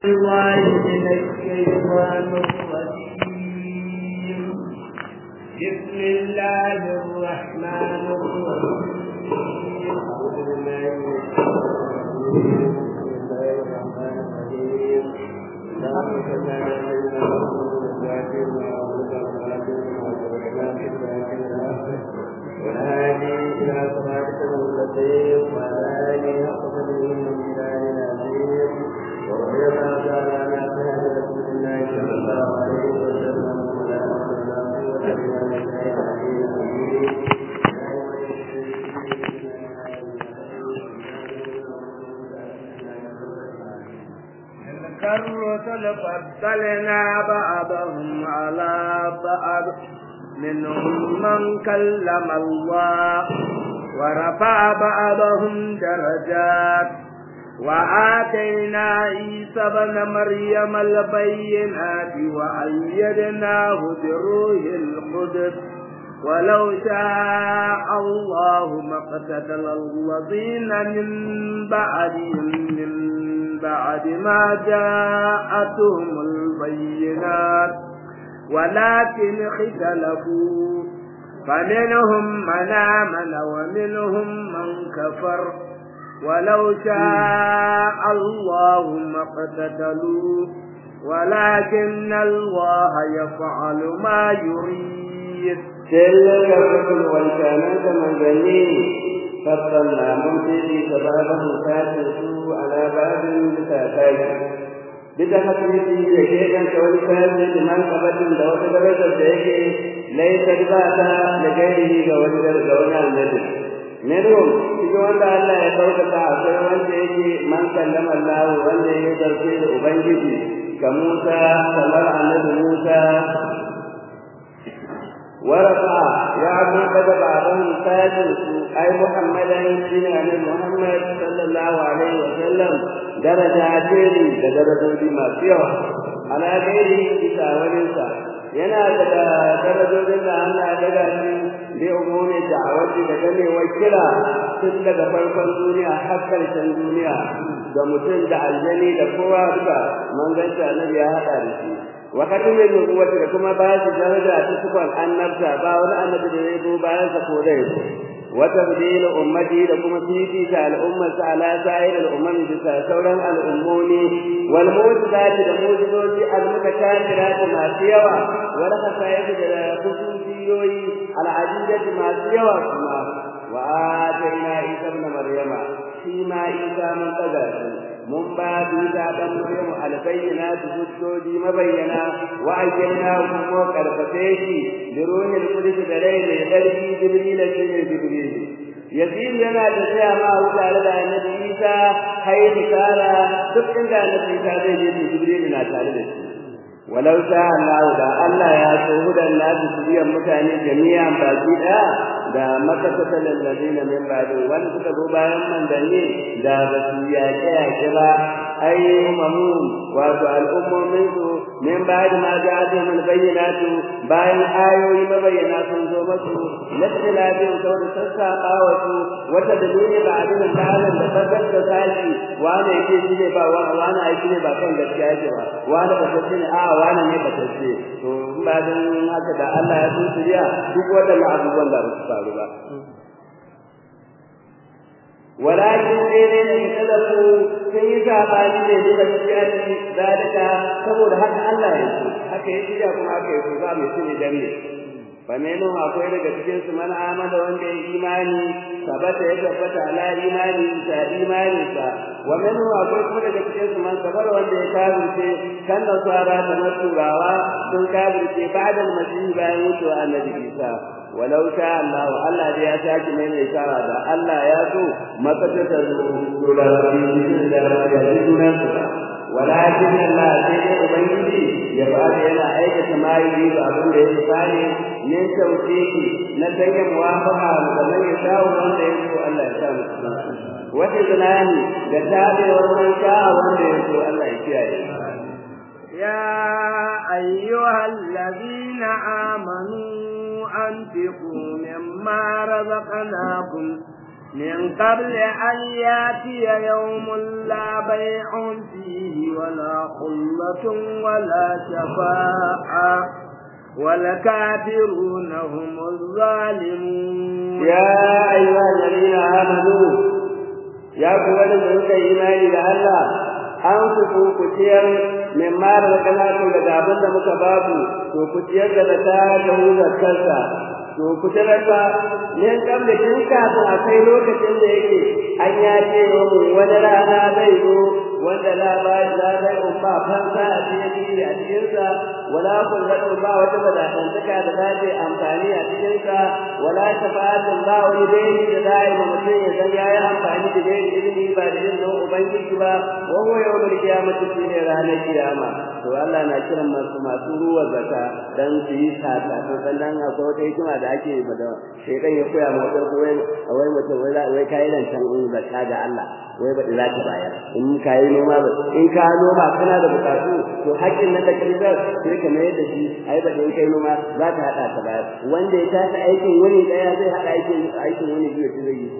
الله من الشيطان الرجيم بسم الله الرحمن الرحيم أعوذ بالله من الشيطان الرجيم بسم الله الرحمن الرحيم والهادي إلى صراطك المستقيم وعلى آله حق قدره من العظيم ورضي الله تعالى عن أصحاب رسول الله صلى الله عليه وسلم ولا حول ولا قوة إلا بالله العلي العظيم تلك الرسل فضلنا بعضهم على بعض منهم من كلم الله ورفع بعضهم درجات وآتينا عيسى ابن مريم البينات وأيدناه بروح القدس ولو شاء الله ما اقتتل الذين من بعدهم من بعد ما جاءتهم البينات ولكن اختلفوا فمنهم من آمن ومنهم من كفر ولو شاء الله ما اقتتلوا ولكن الله يفعل ما يريد تلك الرسل والكامات منزلين فضلنا من فيه سبابه فاتسوا على باب بساتين بتحقيقه يشيئا كولكان لمن قبل دوت درجة شيء ليس ذاتا لغيره كولد دون النبي منهم cikin wanda Allah ya ɗaukaka akwai wanda yake man kallama Allah wanda ya zarce da Ubangiji ka Musa kamar annabi Musa ورفع يعلم بدل بعضهم ساجد أي محمدا بن محمد صلى الله عليه وسلم درجاتين درجات ما فيها على غيره بتاولنسا yana daga darajojin da Allah ya daga shi da umumi da'awati da gane wakila tun daga farkon duniya har karshen duniya da mutum da aljani da kowa duka manzanci annabi ya haɗa da shi wa kadimin nubuwati da kuma ba shi daraja ta sufan annabta ba wani annabi da ya zo bayan sa ko dai wa tabdil ummati da kuma fifi ta al'ummar sa ala sa'ir al'umman bisa sauran al'ummoni wal mu'jizati da mu'jizoji al-mutakathirati masu yawa wal khasa'id da khususiyoyi al-adidati masu yawa kuma wa atayna isa ibn maryama shi ma isa mun tsaga shi mun ba Isa dan Maryamu albayyinatu hujjoji mabayyana wa ayyana kuma karfafe shi da ruhul qudus da rai mai darbi jibril shi ne jibril yazid yana da tsaya ma tare da annabi Isa hayy tsara duk inda annabi Isa zai je jibril na tare da shi walau sha Allah da Allah ya so hudan nasu biyan mutane jami'an baki daya da makasata lallazina min ba'di wanda suka zo bayan manzanni da ba su yaƙe yaƙe ba ai umamun wato al'ummomin su min ba'di ma ja'atu min bayyinatu bayan ayoyi mabayyana sun zo masu lattilafin sau da sassaɓa wasu wata da duniya ba abin da halin da tabbar da sashi wani yake shi ne ba wani aiki ne ba kan gaskiya yake ba wani ba ta ne a wani ne ba ta ce to ba dan haka da Allah ya so shirya duk waɗannan abubuwan da ba su faru ba walakin dai ne ne talafu sun yi sabani ne duka cikin zalika saboda haka Allah ya so haka ya shirya kuma haka ya so za mu shi ne dan ne فمنهم akwai daga cikin su man amana wanda ya imani sabata ya tabbata ala imani ta imani sa wa minhum akwai kuma daga cikin su man sabar wanda ya kafirce kan nasara da maturawa sun kafirce ba'da al-masih bayan mutuwa annabi Isa walau sha Allah Allah da ya saki mai mai shara da Allah ya so makata da dole da ya ji ولكن الله سيدي أبيدي يفعل هنا أيك سماعي وأبن له ثاني من توفيقي نتيجة موافقة ومن يشاء ومن يشاء الله يشاء وتزناني لتابع ومن شاء ومن يشاء الله يشاء يا أيها الذين آمنوا أنفقوا مما رزقناكم من قبل أن يأتي يوم لا بيع فيه ولا خلة ولا شفاعة والكافرون هم الظالمون يا أيها الذين آمنوا يا قوة الملك إيماني لله an ku ku ciyar min ma da kana daga abin da muka babu to ku ciyar da ta da huzar kansa to ku tarata ne kam da kin kafin a kai lokacin da yake an ya ce wani rana zai zo wanda la ba la zai umma fansa a cikin a cikin sa wala kun da ba wata badatantaka da za ta amfani a cikin sa wala shafa'atun ba wani dai da zai ma mutum ya san yayi amfani da dai ilimi ba da izinin ubangiji ba wa huwa yawmul qiyamati shine ranar kiyama to Allah na kiran masu masu ruwa zakka dan su yi sata to dan akwai wata hikima da ake da shedan ya koya ma wata wai wai mutum wai wai kai dan san zakka ga Allah wai ba za ta bayar in ka yi noma ba in ka noma kana da bukatu to haƙƙin nan da kai zai sai ka mai da shi ai ba in kai noma za ta hada ta bayar wanda ya tashi aikin wani daya zai hada aikin aikin wani biyu zai yi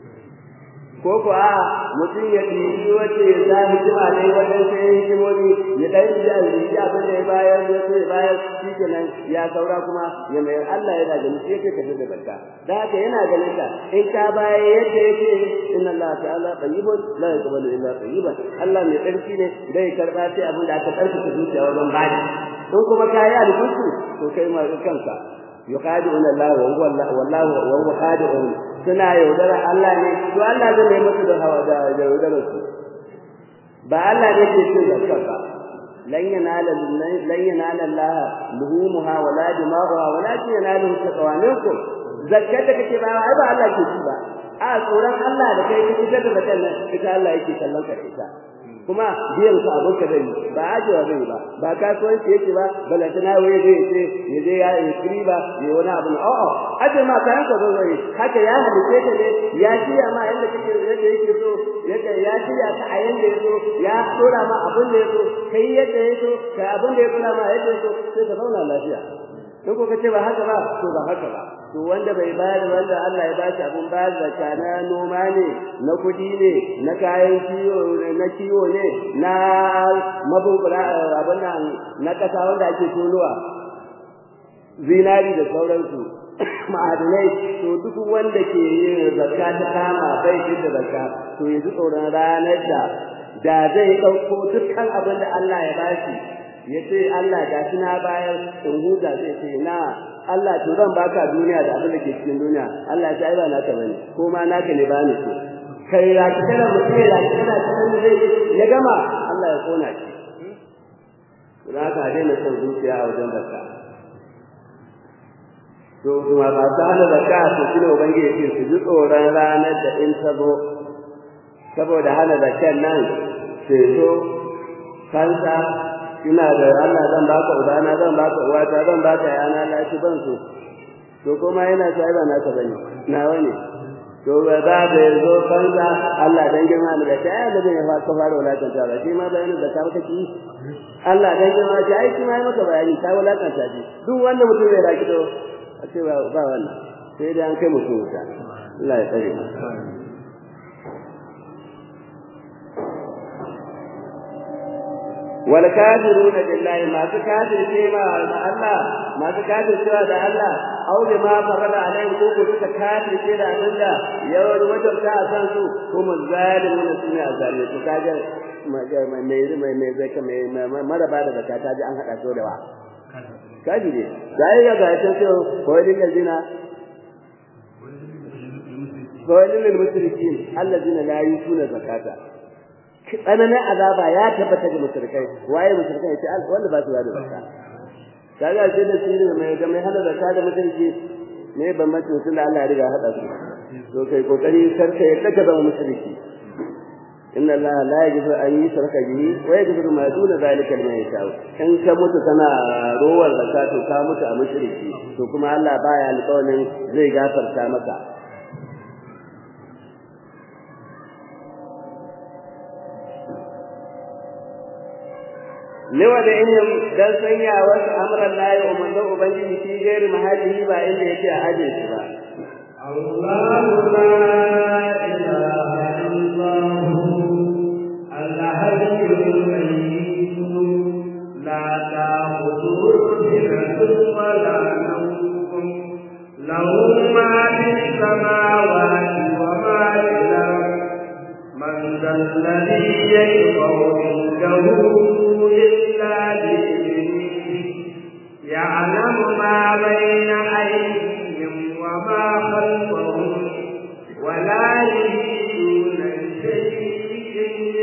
ko ko a mutum ya ɗibi wace ya sa hikima ne wajen sai hikimomi ya ɗan da riga abin da ya bayar ya ce bayar shi kenan ya saura kuma ya mai Allah yana ganin shi yake ka da barka da haka yana ganin ka in ka bayar yadda yake inna Allah ta'ala tayyibun la yaqbalu illa tayyiban Allah mai tsarki ne bai karba sai abin da aka tsarkake zuciya wajen bani in kuma ka yi alkusu to kai ma kanka yuqadi'una Allah wa huwa Allah wallahu wa huwa qadi'un suna yaudara Allah ne to Allah zai mai musu da hawa da yaudara su ba Allah ne ke cin zakka ba lan yanala lan yanala Allah luhumuha wala dima'uha walakin yanaluhu taqwanukum zakka da kake ba ai ba Allah ke ci ba a tsoron Allah da kai kake da zakkan nan ita Allah yake kallon ka ita kuma biyan su abin ka zai ba ajewa zai ba ba kasuwanci yake ba balantana waye zai ce ya je ya yi kiri ba ya wani abu a'a aje ma kayan ka zai haka ya halice ka ne ya shirya ma yadda kake yadda yake so yadda ya shirya ka a yanda ya so ya dora ma abin da ya so kai yadda ya so kai abin da ya dora ma yadda ya so sai ka zauna lafiya in ko kace ba haka ba to ba haka ba to wanda bai bayar wanda Allah ya bashi abun bayar da na noma ne na kudi ne na kayan kiwo na kiwo ne na mabukura abin nan na kasa wanda ake tonowa zinari da sauransu ma'adinai to duk wanda ke yin zakka ta kama bai shi da zakka to yanzu tsoron ranar da da zai ɗauko dukkan abin da Allah ya bashi ya ce Allah ga shi na bayar in huta zai ce na Allah to zan baka duniya da abin da ke cikin duniya Allah ya ce ai ba naka bane ko ma naka ne bani so kai ya ki kana mutum ya ki kana cikin zai ya gama Allah ya kona shi za ka daina son zuciya a wajen zakka to kuma ba ta hana zakka to shine ubangiji ya ce su ji tsoron ranar da in ta zo saboda hana zakkan nan ceto kansa ina da Allah zan baka ubana zan baka uwata zan baka yana lafi ban su to kuma yana sai ba naka bane nawa ne to ba za da yazo banza Allah dan girma da ta da zai fa ka fara walakan ta ba shi ma bayanin da ka maka ki Allah dan girma ta ai shi ma maka bayani ta walakan ta ji duk wanda mutum zai raki to a ce ba ba wannan sai dai an kai mutum wuta Allah ya tsare wal kafiruna billahi ma su kafir ce ma Allah ma su kafir cewa da Allah aw bi ma farada alai ko ko suka kafir ce da Allah yawan wajen ta san su kuma zalimun sun ya zalimi to kaga mai mai mai zaka mai maraba da zakata ji an hada to da wa kaji ne sai ga ga ta ce ko din lazina ko lil mushrikin alladina la yutuna zakata tsananin azaba ya tabbata ga mushrikai waye mushrikai ce al wanda ba su da zakka kaga sai da shi mai ga mai hada zakka da mushriki ne ban mace sun da Allah ya riga hada su to kai kokari sarka ya daga zama mushriki inna Allah la yaghfiru an yushraka bihi wa yaghfiru ma duna zalika liman yasha in ka mutu kana rowar zakka to ka mutu a mushriki to kuma Allah baya alƙawarin zai gafarta maka lewa da inyam dan sanya wasu amran la ya umarnin ubangiji shi gairi mahalli ba inda yake a aje shi ba Allah la ولا نوم له ما في السماوات وما في الأرض من ذا الذي يشفع عنده إلا بإذنه يعلم ما بين أيديهم وما خلفهم ولا يجدون شيء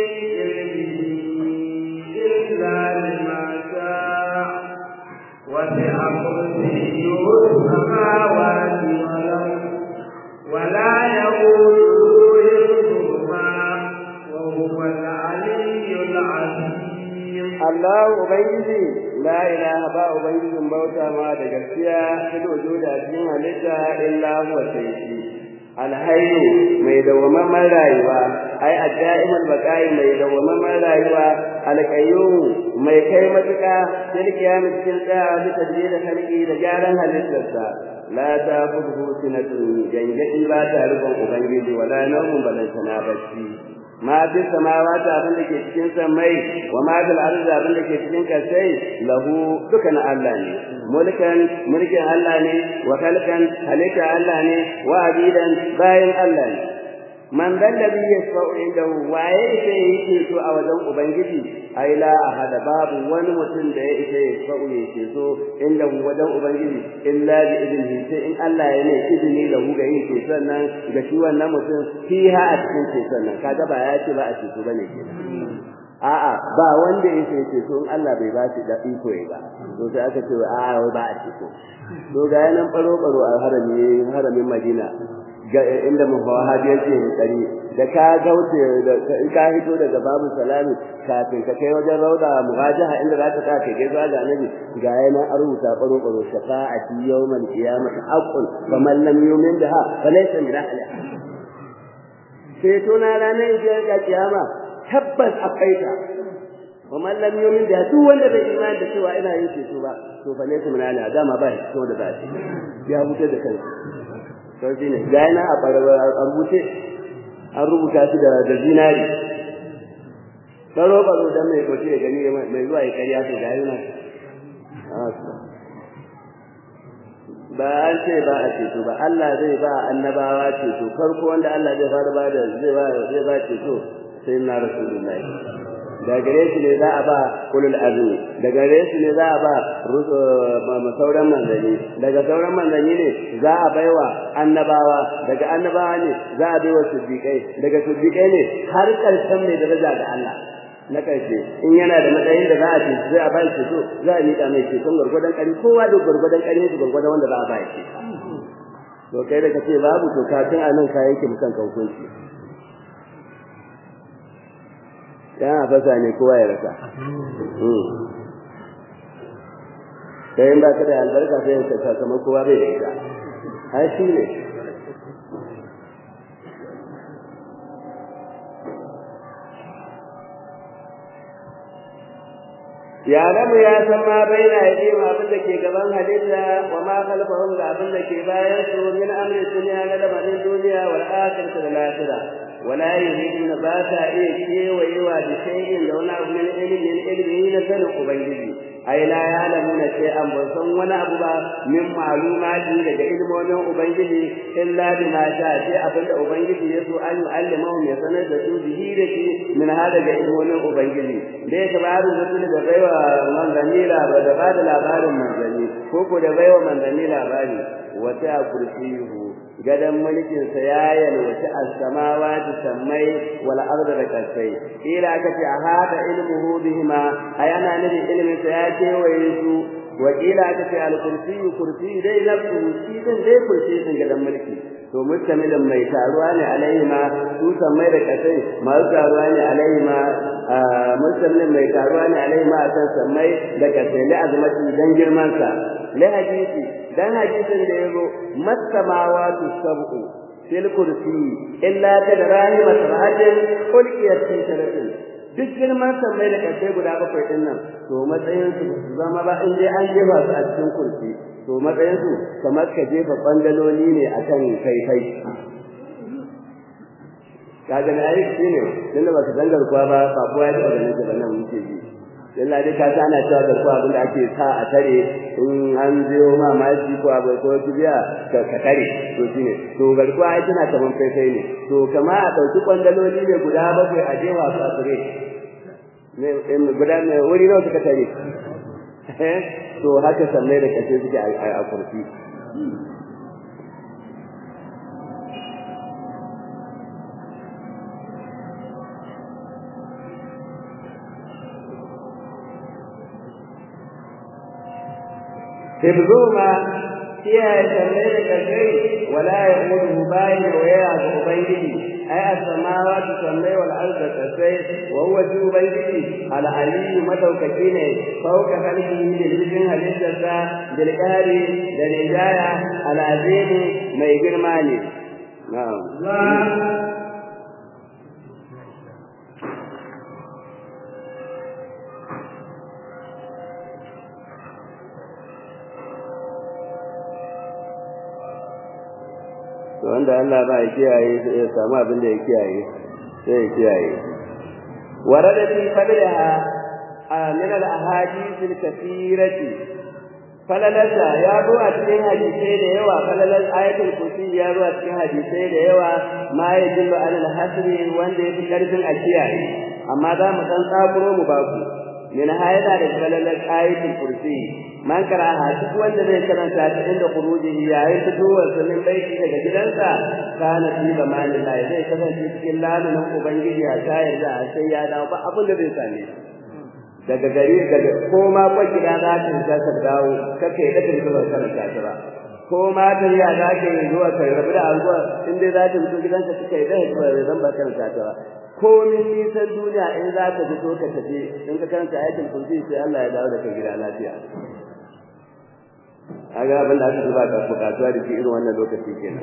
إلا لما شاء وسع كرسيه السماوات والأرض ولا يقول حفظهما وهو العلي العظيم Allah Ubangiji la ilaha ba Ubangijin bauta ma da gaskiya fil wujuda cikin halitta illa huwa sai shi alhayyu mai dawwamamman rayuwa ai adda'imul baqai mai dawwamamman rayuwa alqayyum mai kai matuka fil qiyam cikin tsaya da tadbir halqi da gyaran halittarsa la ta'khudhu sinatun jangadi ba ta rubun ubangiji wala nawmun balantana bacci ma fi samawati abin da ke cikin samai wa ma fil ardi abin da ke cikin kasai lahu dukan Allah ne mulkan mulkin Allah ne wa khalqan halika Allah ne wa abidan bayan Allah ne man dal ladhi yasfa'u indahu waye yake yake so a wajen ubangiji ai la ahada babu wani mutum da ya ita yasfa'u yake so indahu wajen ubangiji illa bi idnihi sai in Allah ya ne izini da hu ga yin ce sannan ga shi wannan mutum fiha a cikin ce sannan kaga ba ya ce ba a ce so bane kenan a'a ba wanda yake ce so in Allah bai ba shi da iko ba to sai aka ce a'a ba a ce so to ga yanan baro baro a harami haramin Madina ga inda muhawahabi yake kari da ka gaute da in ka hito daga babu salami kafin ka kai wajen rauda muhajaha inda za ka kai gaisuwa ga annabi ga yana an rubuta baro baro shafa'ati yawmal qiyamah haqqun faman lam yu'min biha falaysa min ahliha sai to na ranar ga kiyama tabbas akwai ta ومن لم يؤمن بها duk wanda bai imani da cewa ina yin ceto ba to fa ne kuma na dama ba shi da ba shi ya huce da kansa to shine ga yana a rubuce an rubuta shi da da zinari karo baro dan mai koce gani mai zuwa ya kariya to ga yana ba an ce ba a ceto ba Allah zai ba annabawa ceto farko wanda Allah zai fara ba da zai ba zai ba ceto sai na rasulullahi da gare shi ne za a ba kulul azmi da gare shi ne za a ba sauran manzanni daga sauran manzanni ne za a baiwa annabawa daga annabawa ne za a baiwa siddiqai daga siddiqai ne har karshen mai daraja ga Allah na karshe in yana da matsayin da za a ce zai a ba shi so za a miƙa mai ceton gwargwadon ƙari kowa da gwargwadon ƙari shi gwargwadon wanda za a ba shi to kai da kace babu to kafin a nan ka yake mutan ka hukunci yana fasa ne kowa ya rasa sai in ba ka da albarka sai ka sakamako kowa bai da ita ai shi ne ya rabu ya san ma bai na yi ma abin da ke gaban halitta wa ma khalfahum ga abin da ke bayan su min amri dunya na lamarin duniya wal akhirati da lahira ولا يريدون باتا إيه شيء ويوا بشيء لو نعب من علم من علمه نسن أبنجي أي لا يعلمون شيئا بصن ولا أبوا من معلومات لدى علم ونوع أبنجي إلا بما شاء شيء أبن أبنجي يسوء أن يعلمهم يسنى به لكي من هذا علم ونوع أبنجي ليس بعض الرسل دبيوة من ذنيلا ودباد الأبار من ذني كوكو دبيوة من ذنيلا باري وتأ كرسيه gadan mulkin sa ya yalwaci as-samawati sammai wal ardi da kasai ila aka ce hada ilmuhu bihima ayana nabi ilmin sa ya ce waye su wa ila aka ce al-kursi kursi dai nafsu shi din dai kursi din gadan mulki to mustamilin mai taruwa ne alaihi ma su sammai da kasai masu taruwa ne alaihi ma mustamilin mai taruwa ne alaihi ma akan sammai da kasai li azmati dan girman sa li hadisi dan hadisin da yazo masamawatu sab'u fil kursi illa tadrahi masrahatin ulqiyat fi saratin duk girman sammai da kasai guda bakwai din nan to matsayin su zama ba in dai an jefa su a cikin kursi to matsayin su kamar ka jefa bandaloli ne akan kai kai kaga na yi shine tunda ba ka zangar kuwa ba ba kuwa ya taba ganin ba nan muke ji illa dai ka sa ana cewa garkuwa abin da ake sa a tare in an biyo ma maji ko abai ko kibiya ka ka tare to shine to garkuwa ai tana kaman faifai ne to kama a dauki kwandaloli ne guda bakwai a jewa su a tare ne guda ne wuri nawa suka tare to haka sanne da kace suke a kurfi حفظهما فيها يسمي كثير ولا يقوله باين ويا أبيه أي السماوات تسمي والأرض تسمي وهو جو بيته العلي مدوكتين فوق خلقه للجن هلسة بالقهر للإجاية العظيم ما يجر مالي نعم to wanda Allah ba ya kiyaye ya samu abin da ya kiyaye sai ya kiyaye warada fi fadliha min al ahadith al kathirati falalata ya zo a cikin hadisai da yawa falalar ayatul kursi ya zo a cikin hadisai da yawa ma ya dillu an al hasri wanda ya fi karfin a kiyaye amma za mu dan tsakuro mu baku min hayada da falalar ayatul kursi man karaha duk wanda zai karanta ta inda kuruji yayin fitowar sunan baiti daga gidansa kana fi zamanin Allah zai kasance cikin lamunin ubangiji a tayar da sai ya dawo ba abin da zai same daga gari daga ko ma kwa gida za ta ta ka dawo kake da kake zuwa karanta ta ba ko ma ta ya za ka yi zuwa kai rabu da alwa in dai za ta fito gidanka kake da zuwa zan ba karanta ta ba ko min nisan duniya in za ka fito ka tafi in ka karanta ayatul kursi sai Allah ya dawo da kai gida lafiya kaga abin da aka zuba ka bukatuwa da shi irin wannan lokaci kenan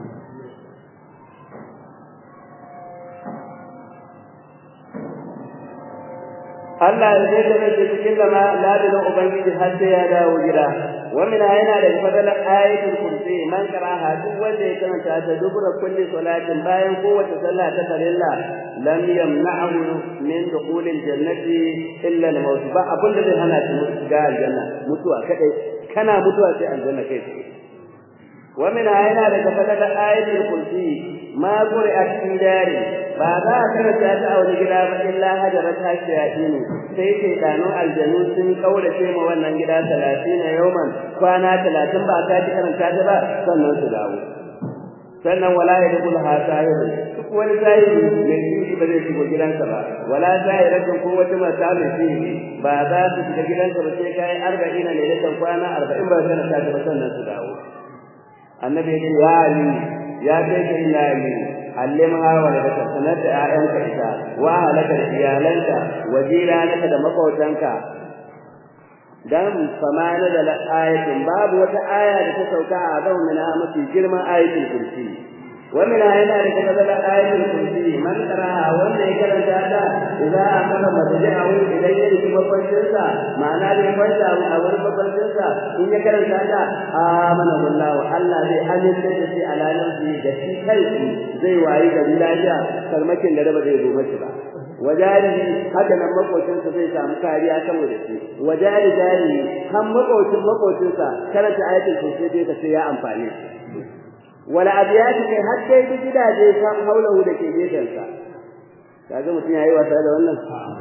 Allah ya zai da shi cikin lama ladin ubangiji har sai ya dawo gida wa min yana da fadalan ayatul kursi man karaha duk wanda ya karanta ta dubura kulli salatin bayan kowace sallah ta farilla lam yamna'hu min dukhulil jannati illa al-maut ba abin da zai hana shi shiga aljanna mutuwa kadai kana mutuwa sai aljanna kai tsaye wa min yana daga fadalan ayatul kursi ma qur'at fi dari ba za a karanta ta a wani gida ba illa hajarat hashiyatini sai ke dano aljanu sun kaurace ma wannan gida 30 yawman kwana 30 ba ka ji karanta ta ba sannan su dawo sannan wala ya dukul ha sahibu duk wani sahibi mai shi ba zai shigo gidansa ba wala sahiratun ko wata mata mai shi ba za su shiga gidansa ba sai kai arba'ina ne da kwana arba'in ba karanta ta ba sannan su dawo annabi ya ali ya kai ka ila ali allimha wa la sanar da ƴaƴanka ita wa halaka da iyalanka wa jiranaka da makautanka dan famana da ayatin babu wata aya da ta sauka a zau mina mafi girman ayatul kursi wa min ayna da ta zala ayatul kursi man qara'a wanda ya karanta ta idza akala madja'u idan ya rubuta mafarkinsa ma'ana da ya kwanta a wurin mafarkinsa in ya karanta ta amana billahu Allah zai amince da shi a ranar da shi kai zai wayi da lafiya farmakin da raba zai zo mashi ba wajarihi haka nan makocinsa zai samu kariya saboda shi wajari jari kan makocin makocinsa karanta ayatul kursi dai ka sai ya amfane wala abiyati kai har dai duk gidaje kan haulahu da ke gefensa kaga mutum yayi wasa da wannan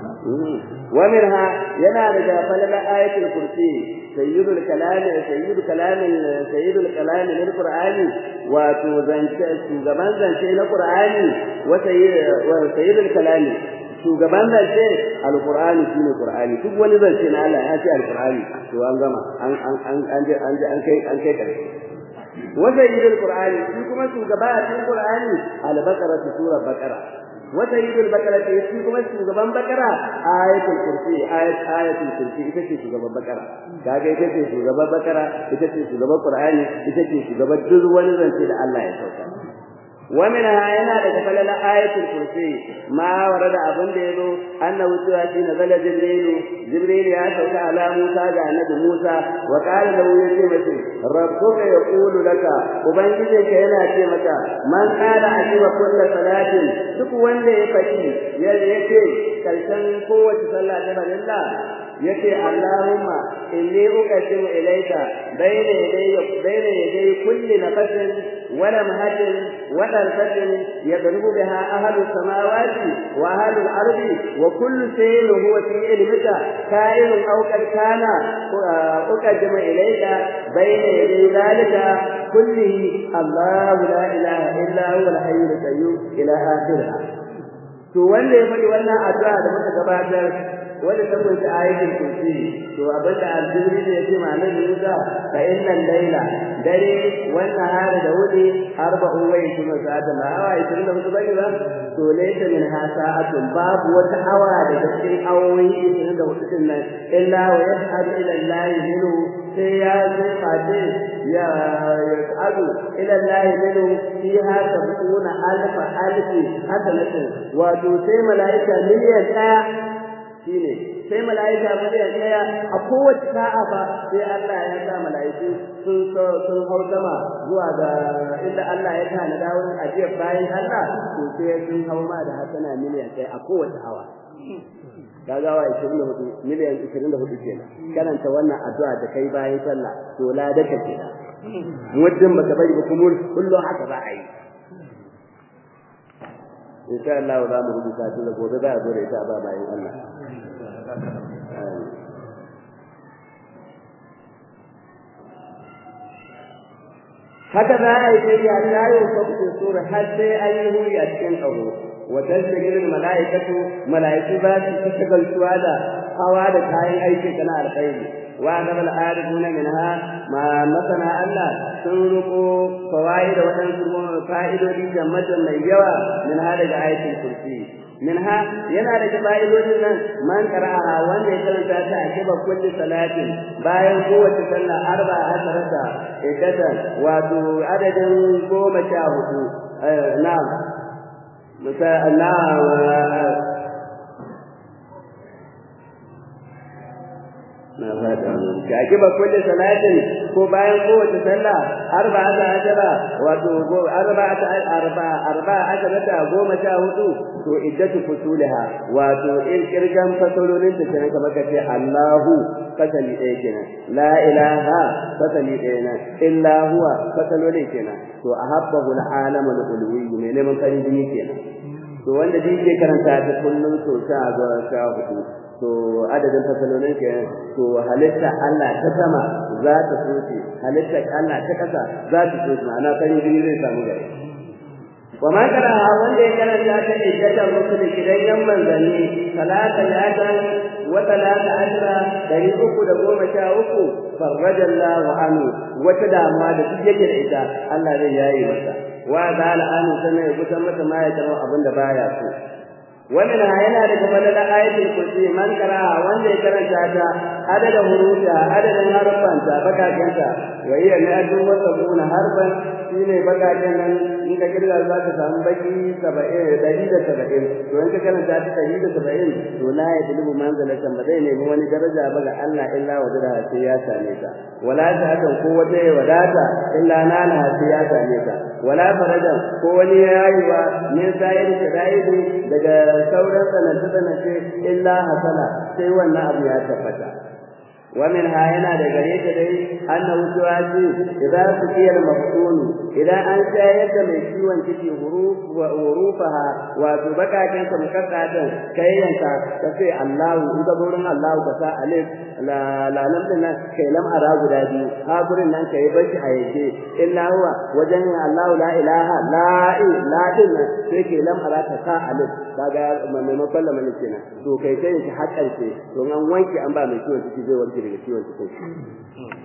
wa minha yana daga falala ayatul kursi sayyidul kalam sayyidul kalam sayyidul kalam lil qur'ani wa to zance shugaban zance na qur'ani wa sayyidul kalam shugaban zance alqur'ani shine qur'ani duk wani zance na Allah ya ce alqur'ani to an gama an an an an an kai an kai kare وسيد القرآن فيكم شugaba a cikin Qur'ani al-Baqara sura Baqara وسيد البقرة فيكم شugaba Baqara ayatul kursi ayat ayatul kursi ita ce shugaban Baqara kaga ita ce shugaban Baqara ita ce shugaban Qur'ani ita ce shugaban duk wani zance da Allah ya sauka ومنها yana daga falala ayatul kursi ma warada abin da yazo annahu cewa shi nazala jibril jibril ya sauka ala musa da annabi musa wa qala lahu yace mace rabbuka yaqulu laka ubangijinka yana ce maka man qala ajiba kullu salatin duk wanda ya faɗi ya yace karshen kowace sallah ta barilla yace Allahumma inni uqaddimu ilayka bayna yaday bayna yaday kulli nafasin wa lamhatin wa darfatin yadrubu biha ahlu samawati wa ahlu al-ardi wa kullu shay'in huwa fi ilmika ka'in aw qad kana uqaddimu ilayka bayna yaday dhalika kullihi Allah la ilaha illa huwa al-hayyul qayyum ila akhirih to wanda ya faɗi wannan addu'a da muka gabatar wanda ta kunshi ayatul kursi to abin da aljibri ne yake ma nan Musa fa innal layla dare wannan hari da wuri arba'u wa yishuna sa'atan ba awa 24 bane ba to laysa min hasa'atun babu wata awa da cikin awoyi 24 din nan illa wa yashhadu ila Allah minhu sai ya zai fate ya yas'adu ila Allah minhu fiha sab'una alfa alfi hasanatin wato sai mala'ika miliyan ɗaya shine sai mala'ika miliyan ɗaya a kowace sa'a fa sai Allah ya sa mala'iku sun sun hau sama zuwa ga inda Allah ya tana da wurin ajiyar bayan Allah to sai sun hau ma da hasana miliyan ɗaya a kowace hawa kaga wa 24 miliyan 24 kenan karanta wannan addu'a da kai bayan sallah to la da kake muddin baka bari ba kuma kullum haka za a yi insha Allah za mu rubuta ta da gobe za a zo da ita ba bayan Allah haka za a yi sai ya tayo ko sura har sai an yi huri a cikin ƙaho wa tasjil malaikatu malaiku za su tashgal da hawa da kayan aiki kana alkhairi wa gabal arifuna minha ma masana Allah sun ruko fawaid da wadansu fa'idodi da matan mai yawa min hada da ayatul kursi minha yana da fa'idodin nan man qara'aha wanda ya karanta ta a kiba kulli salatin bayan kowace sallah arba asarata iddatan wato adadin goma sha hudu na'am مثلا Kaki ba kulle salatin ko bayan kowace sallah arba ta ajara wato arba ta arba arba ta goma sha hudu to iddatu fusulha wato in kirgan fasalolin ta kenan kamar kace Allahu fasali ɗaya kenan la ilaha fasali ɗaya nan illa huwa fasalolin kenan to ahabbahu al-alamul ulwi ne neman farin jini kenan to wanda duk ke karanta ta kullum so sha ga sha hudu to adadin fasalolin ke to halitta Allah ta sama za ta soce halitta Allah ta kasa za ta soce ma'ana farin jini zai samu gari wa ma kana wanda ya karanta ta iddatan rusul kidan yan manzanni salata yatan wa talata ashra dari uku da goma sha uku farraja Allah anhu wata damuwa da duk yake da ita Allah zai yayi masa wa zala anhu sanan ya kusan masa ma ya taro abin da baya so wannan yana daga fadalar ayatul kursi man kara wanda ya karanta ta adadin hurufa adadin harfan ta bakakenta wa hiya mi'atun wa sabuna harfan shine bakaken nan in ka kirga za ka samu baki 70 dari da 70 to in ka karanta ta dari da 70 to la ya dulubu manzalatan ba zai nemi wani daraja ba ga Allah illa wajada sai ya same ta wala ta hakan ko wata ya wadata illa nana sai ya same ta wala farajan ko wani yayi wa min sayar shadaidu daga sauran sanatu sanatu illa hasala sai wannan abu ya tabbata ومن هاينا دغريت دي أنه سواسي إذا سقي المفتون إذا أن شاهدت من شيوان تكي حروف وحروفها وتبقى كانت مكتعة كي أنت تفي الله إذا بورن الله كسا ألف لا لا نمتنا كي لم أرى قدادي هابرن أن كي بش حيثي إلا هو وجن الله لا إله لا إله لا إله كي لم أرى كسا ألف kaga maimakon lamarin kenan to kai kai shi har ƙarshe to an wanke an ba mai ciwon ciki zai warke daga ciwon cikin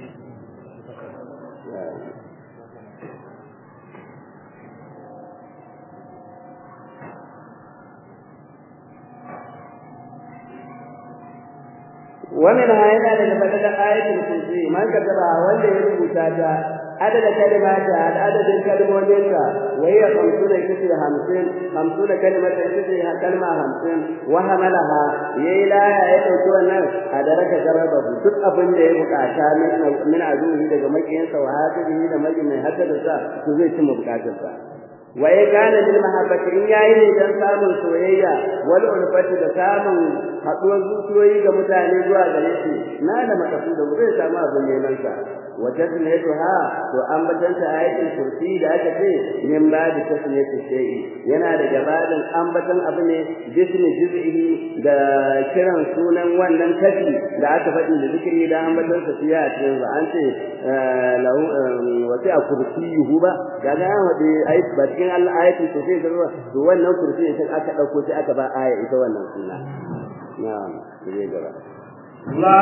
ومنها yana daga fadar ayatul kursi man kadaba wanda ya rubuta ta adada kalimata adadin kalmominta wa hiya 50 kace 50 50 kalimata kace kalma 50 wa hamalaha yayi la ya dauki wannan adaraka garaba duk abin da ya bukata min min azuhi daga makiyansa wa hadihi da majin mai haddada sa to zai cimma bukatarsa wa ya kana bil mahabbati in yayi ne dan samun soyayya wal ulfati da samun haduwar zuciyoyi ga mutane zuwa gare shi na da makasu da zai samu abin neman sa wa tasmiyatuha to an batanta ayatul kursi da aka ce min ba da tasmiyatu shay'i yana da gabanin ambatan abu ne jismi juz'ihi da kiran sunan wannan kashi da aka faɗi da zikiri da ambatan sa fiya a cikin an ce lahu wasi a kursiyuhu ba kaga an wadi ayat ba cikin ayatul kursi da ruwa to wannan kursi sai aka dauko sai aka ba aya ita wannan suna na'am sai gaba la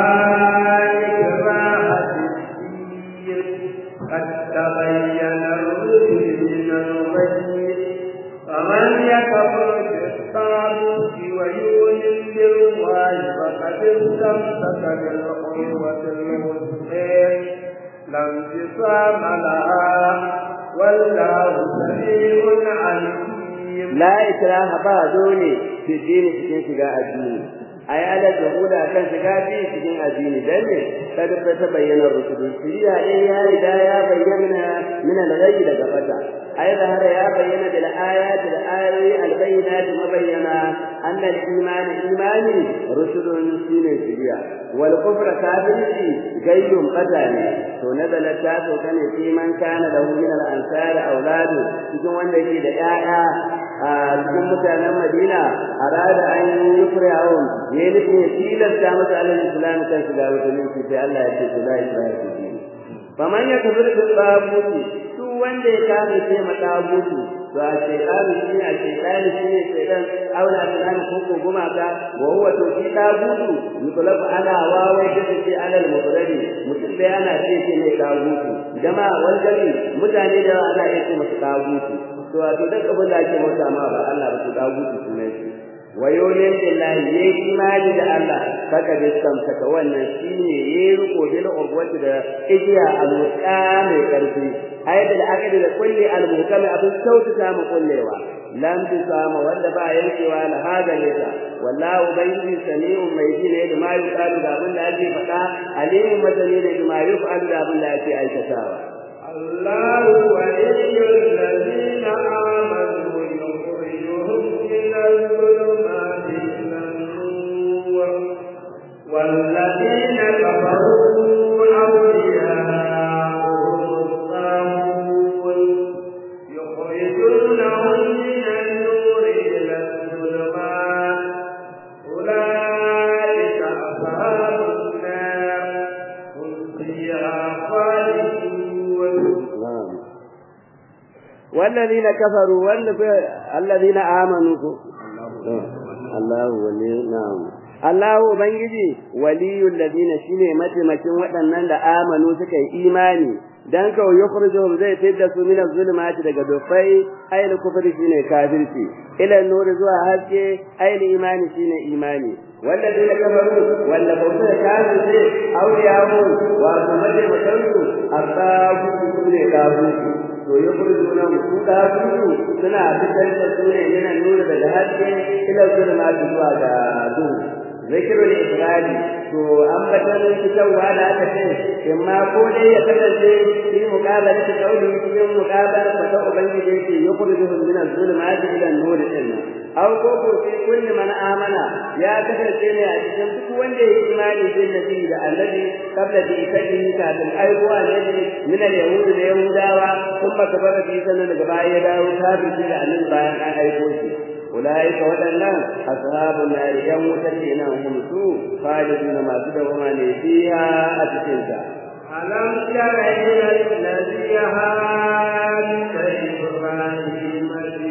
ikraha قد تبين الرشد من الغي فمن يكفر بالطاغوت ويؤمن بالله فقد استمسك بالعروة الوثقى لا انفصام لها والله سميع عليم لا إكراه بعدوني في الدين في شجاع الدين ai ala jahuda kan shiga bi cikin addini dan ne kada ta bayyana rusul shiriya dai ya riga ya bayyana min al-ghayb daga fata ai da har ya bayyana bil ayati da ayoyi al-bayyinat mabayyana anna al-iman imani rusulun shine shiriya wal kufra kafirci gayyun qadani to nazala ta to kane fi man kana lahu min al-ansar auladu cikin wanda yake da 'ya'ya a cikin mutanen Madina arada an yi fir'aun ne nufin ya tilasta masa alal islam kan shiga wata mulki sai Allah ya ce la ilaha illallah faman ya kafir da tabuti su wanda ya kame sai matabuti to a shaytanu shi a shaytanu shi ne shaytan aula tunan ko ko gumaka wa huwa to shi tabutu mutlaq ana wawai da shi alal mubradi mutum da yana ce ce ne tabutu jama'a wal mutane da ana iya ce masa tabutu to a to duk abin da ake mota ma ba Allah ba to tabutu sunan shi wayoyin billahi yayi imani da Allah saka da samsaka wannan shine yayi riko bil urwati da igiya alwuqa mai karfi ayyada da akadi da kulli almuhkam abin sautata mu kullewa lam tisama wanda ba yankewa la hada nisa wallahu bayyi sami'un mai ji ne da ma yuqalu da abin da ake faɗa alimun madani ne da ma yuqalu da abin da ake aikatawa الله ولي الذين آمنوا يخرجهم من الظلمات إلى النور والذين كفروا أولياءهم الطاغوت يخرجونهم من النور إلى الظلمات أولئك أصحاب النار هم فيها خالدون والذين كفروا والذين آمنوا الله ولي نعم Allah Ubangiji waliyul ladina shine mataimakin waɗannan da amanu suka yi imani dan ka yukhrijuhum zai fidda su min az-zulumati daga dufai ayil kufri shine kafirci ila nuri zuwa haske ayil imani shine imani والذين كفروا ولا بوسه كانوا زي أولياء ومتمتعون الطاغوت كل طاغوت to ya kurdu nan su da su suna fitar da su ne yana nuna daga haske ila zulma zuwa ga duhu zikirul ibrahim to an batar fitarwa da aka ce imma ko dai ya kasance shi muqabala ta kauli cikin muqabala ta ta ubangiji yake ya kurdu min az-zulmati ila an-nur din aw ko ko sai kulli man amana ya kasance ne a cikin duk wanda ya imani bin nabi da annabi kabla da ikadi kafin aiko annabi min al-yahud da yahudawa kuma kabara bi sanan daga baya ya dawo kafin da annabi bayan an aiko shi أولئك ودنا أصحاب النار يوم تكينا هم سوء خالدون ما تدوما فيها أتكنتا ألم تر إلى الذي هاج إبراهيم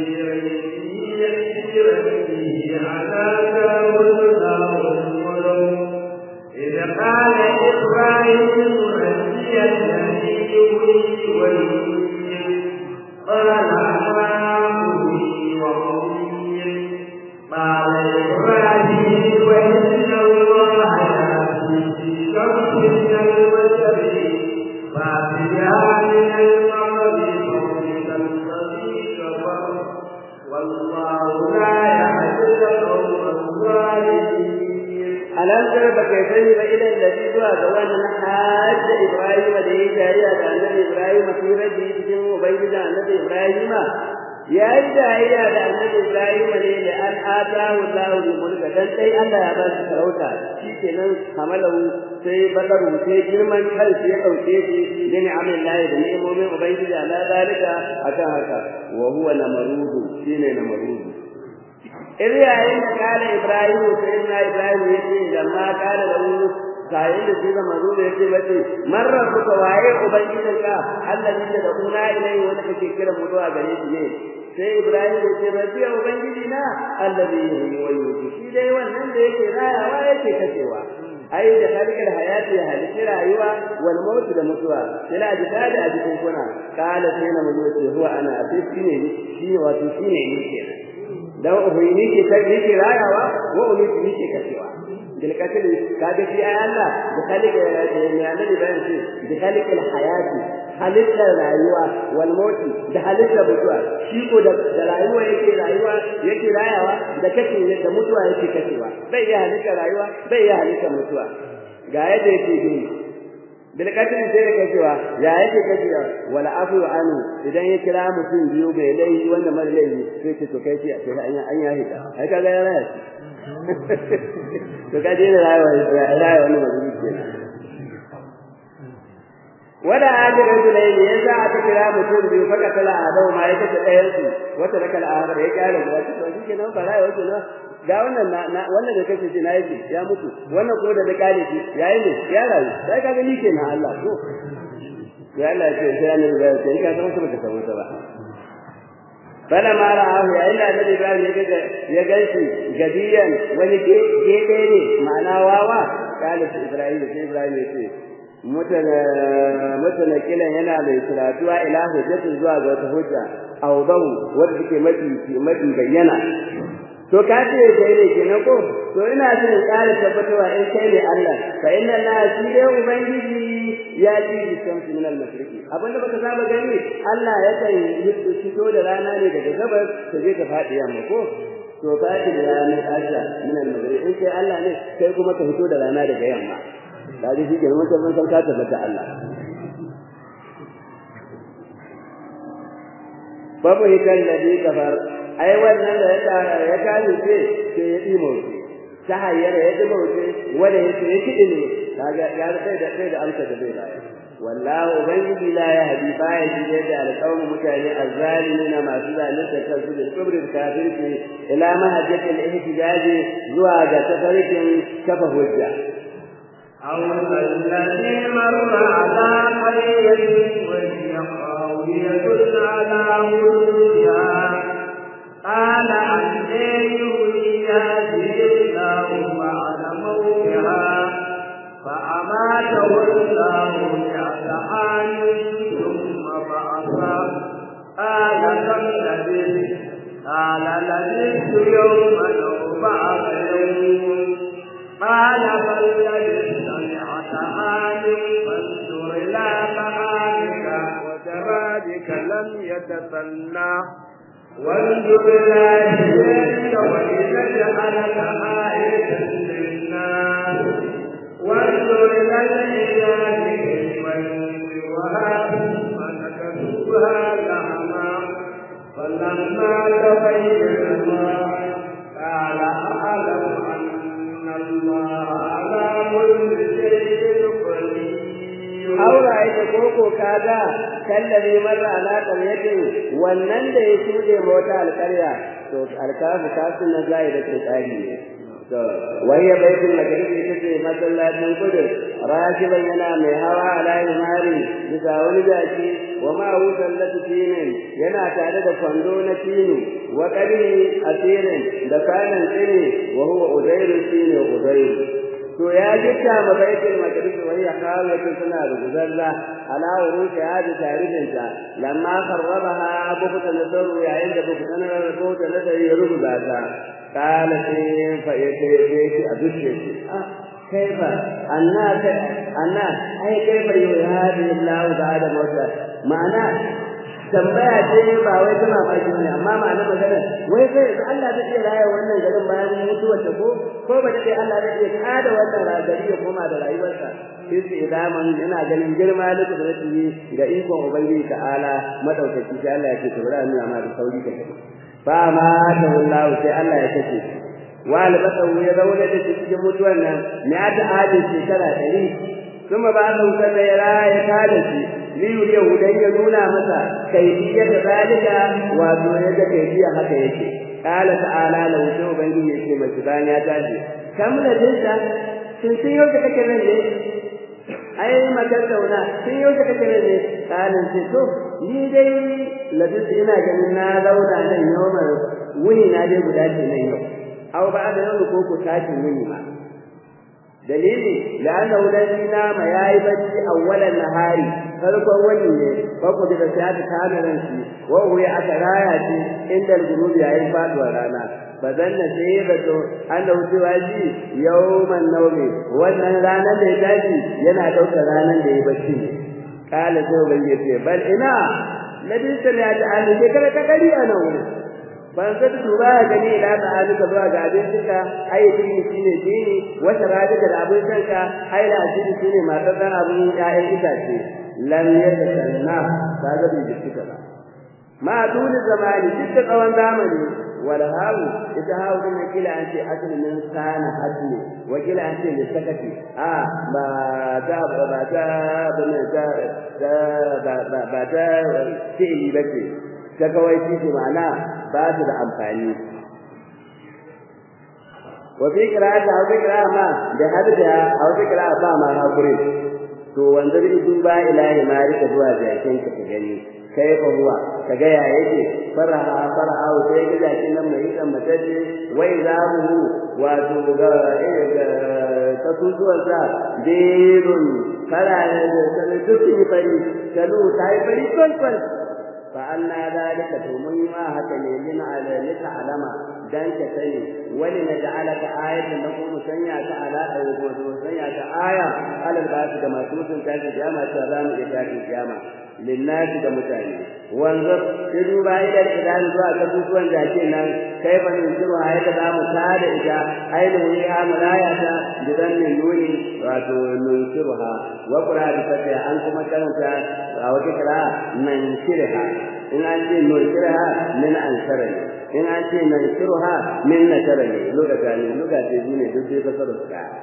في ربه على داود الملك إذ قال إبراهيم ربي الذي يحيي ويميت قال أنا أحيي وأميت قال إبراهيم وإن الله يأتي في شمس من المشرق فأتيها من المغرب فوجد الذي كفر والله لا يهدي القوم الظالمين alam tara baka sani ba idan da zuwa ga wannan hajji Ibrahim da ya jariya da annabi Ibrahim fi rabbi cikin ubangiji annabi Ibrahim ya yi jayayya da annabi Ibrahim ne da an atahu Allahu bi mulka dan dai Allah ya ba shi sarauta shikenan hamalahu sai badaru sai girman kansa ya dauke shi da ni'amin lahi da ni'imomin ubangiji ala zalika akan haka wa huwa namarudu shine namarudu idan yayin da kala Ibrahim sai na Ibrahim ya ce lamma kala lahu kayan da shi da manzo da yake bace man rabbuka waye ubangijinka allazi da kuna ilai wanda kake kira mu zuwa gare shi ne sai ibrahim ya ce rabbi ubangiji na allazi yuhyi wa yumiitu shi dai wannan da yake rayawa yake kashewa ai da halikar hayati ya halitta rayuwa wal maut da mutuwa ila jikada a jikin kuna kala sai na manzo ce huwa ana sai shine shi wato shine ni kenan dan ubangiji ke kai ke rayawa wa umiitu ke kashewa بالقتل كاجي في آية الله بخلق يعني بيان شيء بخلق الحياة خلق الرayuwa والموت da halitta mutuwa shi ko da rayuwa yake rayuwa yake rayawa da kace da mutuwa yake kacewa bai ya halitta rayuwa bai ya halitta mutuwa ga yadda yake bi bil qatl sai da kacewa ya yake kacewa wala afu anu idan ya kira mutum biyu bai laifi wanda mara laifi sai ce to kai ce sai an an ya hita ai kaga ya raya to ka daina rayuwa rayuwa wannan mazuni kenan wada ajin rajulai ne yasa aka kira mutum biyu faka tala adau ma ya kace ɗayan su wata raka al'adar ya kyale guda ta to shi kenan ba rayuwa ce na ga wannan na wannan da kace shi na yake ya mutu wannan ko da da kale shi yayi ne ya rayu sai ka gani kenan Allah ko ya Allah ya ce sai an rubuta sai ka san su ka san wata ba bala ma ra'ahu ya illa da Ibrahim ya ga ya ganshi gadiyan wani gede ne ma'ana wawa kale Ibrahim sai Ibrahim ya ce mutana mutana kilan yana mai suratuwa ila hujjatu zuwa ga wata hujja awdahu wanda take mafi mafi bayyana to ka ce kai ne kenan ko to ina so in ƙara tabbatarwa in kai ne Allah fa inna Allah shi dai ubangiji ya ci shamsu min al-mashriqi abinda baka saba gani Allah ya kan fito da rana ne daga gabas ta je ta faɗi yamma ko to ka ce da ranar Allah min al-maghribi in kai Allah ne kai kuma ka fito da rana daga yamma kaji shi kenan mutum san ka tabbata Allah babu hikan ladhi kafar ai wannan da ya kani ce sai ya dimo ta hayyar ya dimo ce wanda ya ce kidi ne kaga ya sai da sai da amsa da bai bayar wallahu ubangiji la yahdi baya shi da alqawm mutane azzalimina masu zalunta kansu da kubrin kafirci ila mahajjatil ihtijaj zuwa ga tafarkin kafa hujja أو الذي مر على قرية وهي خاوية على عروشها قال عن يحيي هذه الله بعد موتها فأماته الله مئة عام ثم بعثه قال كم لبثت قال لبثت يوما أو بعض يوم قال بل لبثت مئة عام فانظر إلى طعامك وشرابك لم يتسنى وانظر إلى هديك ولنجعلك آية للناس وانظر إلى العباد والوهاب فنكسوها لحما فلما تبين ما قال أعلم أن الله على كل شيء قدير aura ita koko kaga kallabi marra ala qaryatin wannan da ya shude mota alqarya to alkafu kasu na zai da tsari ne to wayya baitul maqdis ita ce masallacin kudur rakiban yana mai hawa ala imari bisa wani jaki wa ma wusallatu tinin yana tare da kwando na tinu wa qadri asirin da kanan tsini wa huwa udairu tini udairu to ya jikka ma baitul maqdis wa hiya khawiyatu suna ruguzalla ala urushi hadi tarihinta lamma qarrabaha bukuta nasar yayin da bukuta nasar ko ta nasar ya rubuta ta kala sai fa yace yace a dushe ah kaifa anna anna ai kaifa yuhadi Allah ba'da mawta ma'ana tambaya ce ba wai ta mamaki ne amma ma'anar magana wai sai yanzu Allah zai iya raya wannan garin bayan mutuwar ta ko ko ba dai Allah zai iya kada wannan ragari ya koma da rayuwarsa sai su idaman ina ganin girma da kudrati ga ikon ubangiji ta'ala madaukaki sai Allah ya ce to bari nuna ma da sauri ka kai fa ma ta wallahu sai Allah ya kace wa albatahu ya zauna da cikin mutuwar nan ne ta adin shekara 100 kuma ba su kada ya raya kada shi liyu yahudan ya nuna masa kaifiyar da zalika wato ya ga kaifiyar haka yake qala ta'ala la wuce ubangiji yake mai bayan ya tashi kam da dinsa sun sun yau da kake nan ne ai makan dauna sun yau da kake nan ne kalin ce to ni dai ladin ina ganin na zauna nan yau wuni na dai guda ce nan yau aw ba da yau ko ko tashin wuni ma dalili la'annahu ladhi nama yayi bacci awwalan nahari farkon wani ne farko da ta ta kamaran shi wa huwa aka raya shi inda al-ghurubi yayin faduwar rana bazanna sai da to annahu cewa shi yawman nawmi wannan ranar da ya tashi yana daukar ranar da ya bacci kala sai ban yace bal ina ladin sai ya ta an ke kada ta kari a nan wurin ban sai duba gani ila ta alika zuwa ga abincinka ai dini shine dini wata radika da abincinka ai da dini shine matar dan abin ya'yan itace lam yatasanna kaga bai jikka ba ma duni zamani duk tsawon zamani wala hawu ita hawu din kila an ce asli min sana asli wa kila an ce li sakati a ba ta ba ta bane ta ba ba ba ta fi'li bace ta kawai shi ma'ana ba ta da amfani wa fi qira'ati aw fi qira'a ma da hadda aw fi qira'a ba ma hakuri to wanda bi duba ilahi ma rika zuwa jakin ka ka gani kai fa huwa ka ga ya yake faraha faraha sai ga jakin nan mai kan mataje wai zamu wato ga kasusuwar sa dirun kala da sanin dukkan fari kalu tai fari kwalkwal فأنا ذلك تمن ما هكذا من على لتعلم دانك سني ولنجعلك آية نقول سنياك على أيضا سنياك آية على الباس كما توسن تاك الجامعة سلام إتاك الجامعة للناس كمتاني وانظر تدوبا إلى الإدان زوا كتوسوان جاكينا كيف ننشرها هيدا مساعد إجا أين هي ملايا بذن النون واتو ننشرها وقرأ بفتح أنكم كانت أو تكرا ننشرها in an ce nunshirha min ansara ne in an ce nanshiruha min nasara ne lugata ne lugata ne duk dai fasara su daya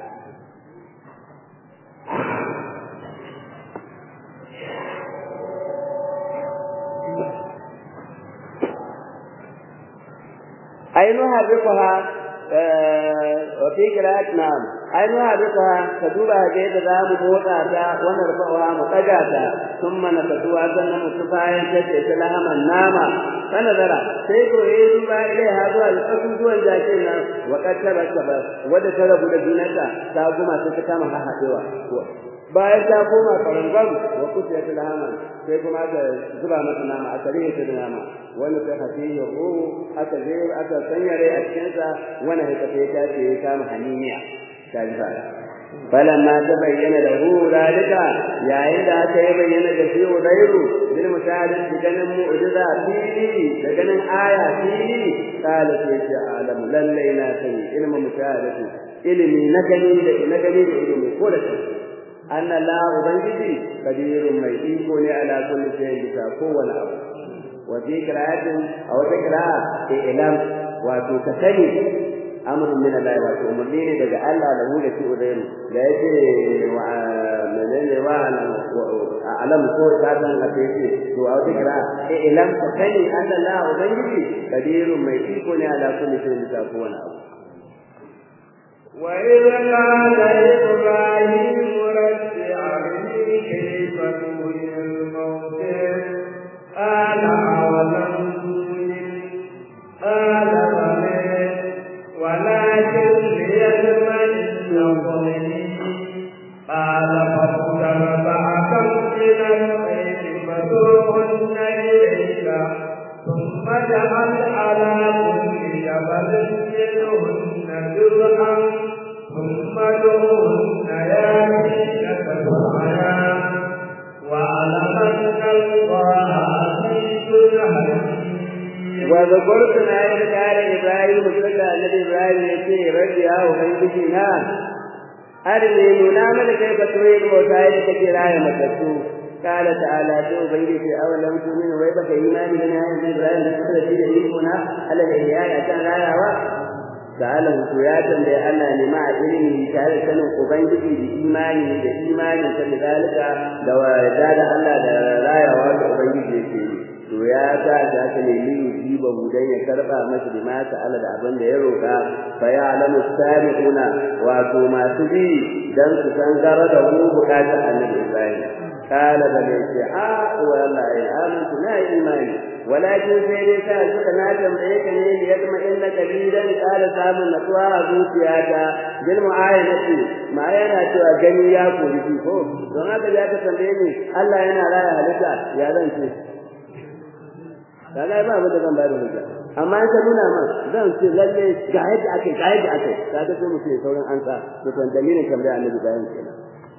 ainihin harrifaha wa fi qira'at na'am ainihin harrifaha ka duba ga yadda za mu motsa ta wannan rufawa mu daga ta thumma nakatuwa sannan mu tufayan ta ce ta lahaman nama sanadara sai ko yayi duba ilai ha zuwa kasusuwan jakin nan wa kattara ba wadda ta rabu da dunata ta guma ta ta kama hahadewa bayan ta koma karangam wa kusiyat lahaman sai kuma aka zuba mata nama aka rike ta da nama wani ta hafi ya ruhu aka je aka sanya rai a cikin sa wani haka sai ta ce ya kama haniniya ta ji fara falamma ta bayyana da hu dalika yayin da aka yi bayyana da shi udairu bil mushahadati ganin mu'jiza fili da ganin aya fili kala sai ce alamu lallai na sani ilmin mushahadati ilimi na gani da na gani da ilimi ko da shi anna la ubangiji kadirun mai iko ne ala kulli shay'in bisa kowane abu wa fi qira'atin aw ta qira'a ilam wato ka sani amrun min Allah wato umarni ne daga Allah da mu da shi udairu da yake wa menene wa alam ko ta san a ce to a wata qira'a ilam ka sani anna la ubangiji kadirun mai iko ne ala kulli shay'in bisa kowane abu وإذ قال إبراهيم رب أرني كيف تحيي الموتى قال أولم تؤمن قال بلى ولكن ليطمئن قلبي قال فاختر بعثا من الخير فسوقن إليك ثم اجعل على كل جبل منهن جزءا ثم ادعوهن ياتينك سعيا واعلم ان الله عزيز واذكر آية قال إبراهيم صلى النبي إبراهيم يقول ربي يا أبنجي نعم أرني ننام كيف تريد وسائل كثير آية مكتوب قال تعالى تو بيدي في أولم تؤمن ويبك إيمان من آية إبراهيم تقول في يميننا على الإحياء كان لا يعوى سأله سياتا لأن لمع علمه تعالى سنة أبنجي بإيمانه بإيمانه فلذلك لو زاد الله لا يعوى أبنجي فيه to ya sa ta ta nemi yujiba dan ya karba masa da mata Allah da abin da ya roka fa ya alamu sabiquna wato masu bi dan su san gara da mu bukata annabi Ibrahim kala da ne ce a wallahi amantu na imani walakin sai dai ka suka na tambaye ka ne ya kuma inna kalilan kala samun natsuwa a zuciyata bil mu'ayanati ma yana cewa gani ya kori ko don haka ya ka tambaye ni Allah yana raya halitta ya zan ce kaga ba abin da zan bayar hujja amma in ka nuna man zan ce lalle ga yadda ake ga yadda ake kaga sai mutum sauran ansa to kan dalilin kamar da annabi bayan kenan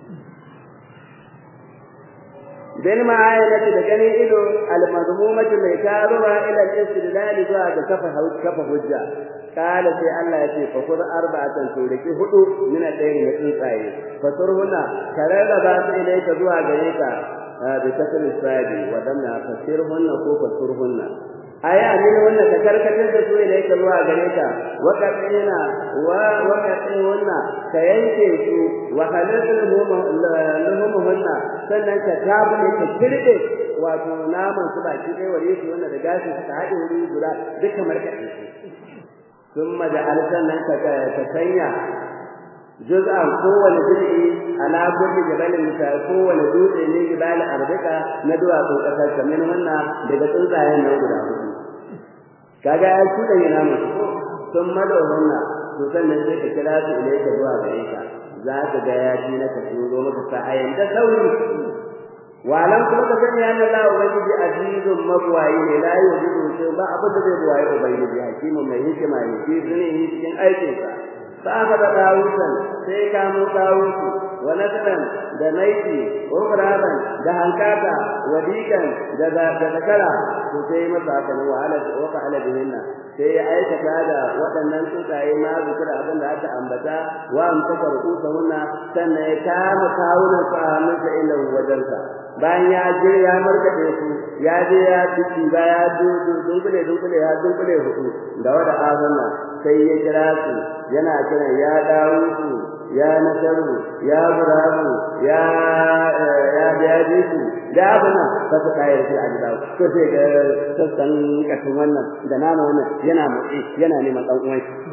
dan ma'ayati da ganin ido al-mazmumati mai taruwa ila al-istidlal zuwa ga kafa kafa hujja kala sai Allah ya ce fa kur arba'atan to da hudu min al-dayn na tsuntsaye fa surhuna karara ba su ilaika zuwa gare ka بكسر الصاد ودمنا فسرهن ko فسرهن aya min wannan ka karkatar da su ne ka zuwa gare ka wa qatina wa wa qatina ka yanke su wa halaluhum lahumhunna sannan ka tabu ka kirde wato naman su baki dai ware su wannan da gashi suka haɗe wuri guda duka markaɗe su thumma da alsannan ka ka sanya juz'an kowane juz'i ala kulli jabalin ka kowane dutse ne jibal arbika na duwatsun kasar kamar wannan daga tsuntsayen nan guda hudu kaga ya kuda yana musu sun mado wannan to sannan sai ka kira su ile ka zuwa gare ka za ka ga ya ci na ka turo maka sa'ayin da sauri walan kuma ka sani anna Allah ubangiji azizun mabwayi ne la yuzidu sai ba abin da zai buwaye ubangiji hakimin mai hikima ne shi ne cikin aikinsa فأخذ طاووسا سيكا طاووس ونسلا دميتي أخرابا دهنكاتا وديكا دذكرا سيما مساكا وعلى وفعل بهن sai ya aikata da waɗannan tsuntsaye ma zikira abin da aka ambata wa amsaka rukusa sannan ya kama kawunan su a hannunsa ila wajensa bayan ya je ya markaɗe su ya je ya ciki ba ya dunkule dunkule ya dunkule hudu da wada azanna sai ya kira su yana kiran ya dawo su ya nasaru ya burabu ya ya biyaji su da abuna ta su kayar shi a gida ko sai ga sassan katin wannan da nama wannan yana motsi yana neman dan uwan shi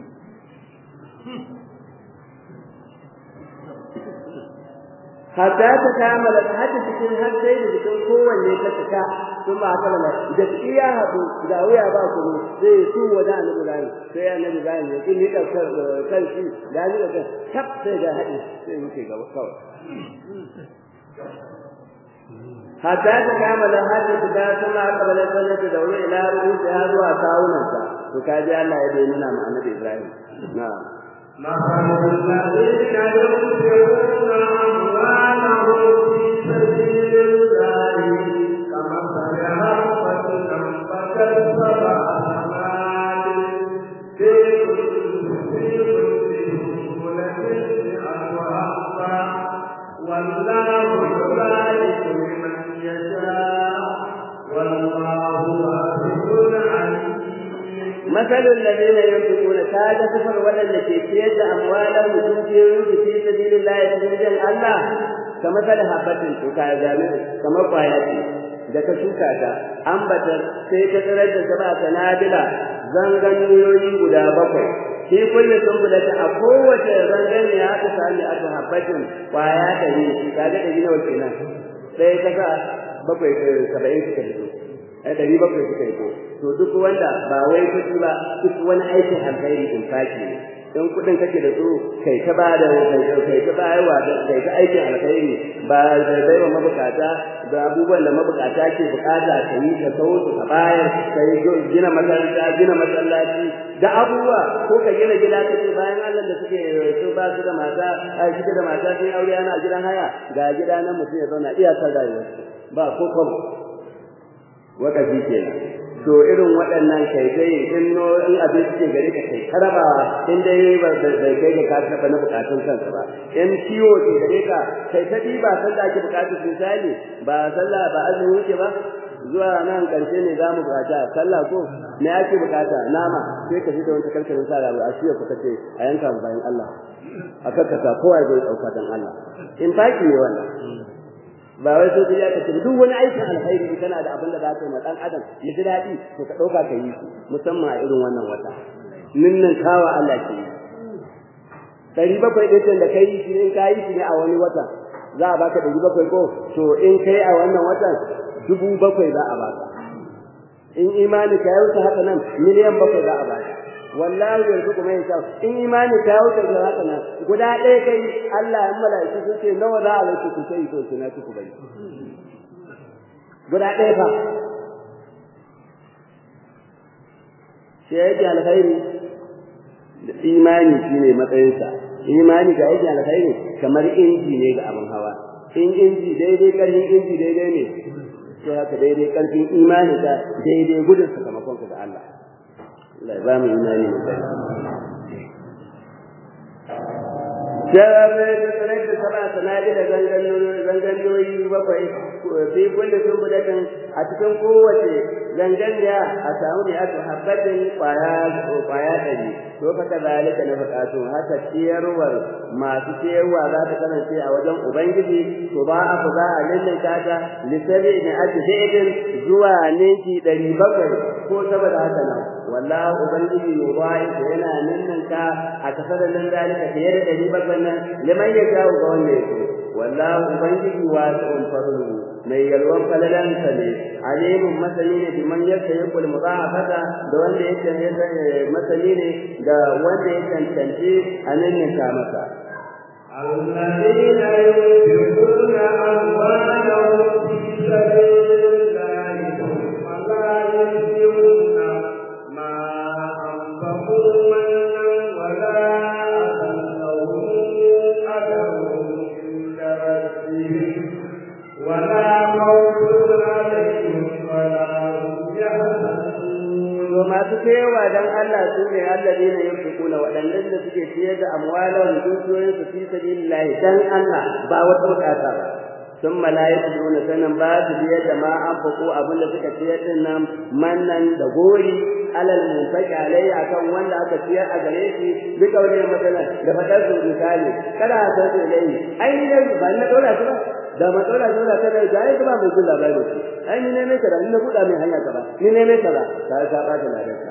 hatta ta kamala hatta cikin har sai da cikin kowanne ta fita sun ba haka ba da iya hadu da wuya ba ku sai su wada annabi bai sai annabi bai ne kin nika kan shi da ni da kap sai da hadi sai muke gaba kawai hatta ta kamala hatta ta sama kabala sallata da wuya ila ruhi ya zuwa kawunansa to kaji Allah ya bayyana ma annabi Ibrahim na'am مثل الذين ينفقون أموالهم في سبيل الله كمثل حبة أنبتت سبع سنابل في كل سنبلة مئة حبة والله يبارك لمن يشاء والله واسع عليم مثل الذين ينفقون كاد سفر ولن كيفية أموالهم وتنفقون في سبيل الله تنجل الله كمثل حبة تكاجامل كما قاياتي da ka shuka ta ambatar sai ta tsirar da saba sanadila zanganiyoyi guda bakwai shi kulle sumbula ta a kowace zangane ya aka sami a habbatin kwaya da ne kaga da gina wace nan sai ka sa bakwai saba'in suka fito ai ɗari bakwai suka yi ko to duk wanda ba wai kuɗi ba duk wani aikin alkhairi in faki ne in kuɗin kake da su kai ta bada kai ta bayarwa kai ta aikin alkhairi ba zai bai wa mabukata da abubuwan da mabukata ke bukata ka yi ka sau ka bayar ka yi gina makaranta gina masallaci da abubuwa ko ka gina gida ka ce bayan Allah da suke su ba su da mata a suke da mata sun aure ana gidan haya ga gida nan mutum ya zauna iyakar rayuwarsu ba ko kwabo wakafi kenan to irin waɗannan kai kai in no in abin suke gare ka kai karabawa in dai ba bai kai ga ka taɓa na bukatun kanka ba in ciwo ke gare ka kai ta ba sallah ake bukatu misali ba sallah ba azumi wuce ba zuwa nan karshe ne zamu bukata sallah ko me ake bukata nama sai ka fita wata karkarin sa rabu a shiya kuka ce a yanka mu bayan Allah a kakkasa kowa zai dauka dan Allah in baki ne wannan ba wai sai ya kace duk wani aikin alkhairi kana da abin da za ka yi ma dan adam ya ji daɗi to ka dauka ka yi musamman a irin wannan wata ninnan kawa Allah ke ɗari bakwai ɗin da kai shi in ka yi shi ne a wani wata za a baka ɗari bakwai ko to in kai a wannan watan dubu bakwai za a baka in imani ka ya wuce haka nan miliyan bakwai za a baka wallahi yanzu kuma yin kyau in imani ka ya wuce da haka nan guda ɗaya kai Allah ya mala'iku sun ce nawa za a wuce ku sai to na ku bari guda ɗaya fa sai yake alkhairi da imani shine matsayinsa imani ga yake alkhairi kamar inji ne ga abin hawa in inji daidai karfin inji daidai ne sai haka daidai karfin imani ka daidai gudun sakamakon ka ga Allah Allah ya ba mu imani mai kai Jarabe da tsirai da saba sanadi da zanganiyoyi bakwai fi kulle sun budatin a cikin kowace zanganiya a samu ne aka habbatin kwaya kwaya ɗari to fa kazalika na buƙatu haka ciyarwar masu ciyarwa za ta kasance a wajen ubangiji to ba a za a lallaka ta lisabi ne ake daidin zuwa ninki ɗari bakwai ko saboda haka nan wallahi ubangiji yubai yana ninninka a kasar nan dalika fiye da ɗari bakwai nan liman ya jawo ga wanda ya so wallahi ubangiji wasi'un fadlu mai yalwan falalansa ne alimun masani ne bi man yasa yakul mudafata da wanda yake masani ne da wanda ya cancanci a ninninka masa الذين ينفقون أموالهم في سبيل الله ثم لا ينفقون ما أنفقوا منا ولا أذى لهم أجرهم عند ربهم ولا خوف عليهم ولا هم to masu cewa dan Allah su ne alladina yunfiquna wadannan da suke ciyar da amwalan dukiyoyin su fi sabilillah dan Allah ba wata bukata ba sun mala'iku duna sanan ba su biyar da ma an faku abin da suka ciyar din nan mannan da gori alal munfaqi alayhi akan wanda aka ciyar a gare shi bi kaulin masalan da fadar su misali kada a san su ilayhi ai ni ne ba na dora su ba da matsala dole ta da jaye ba mai jin labari ce ai ni ne mai kaza ni na buɗa mai hanya kaza ni ne mai kaza ka ka ba ta ladarka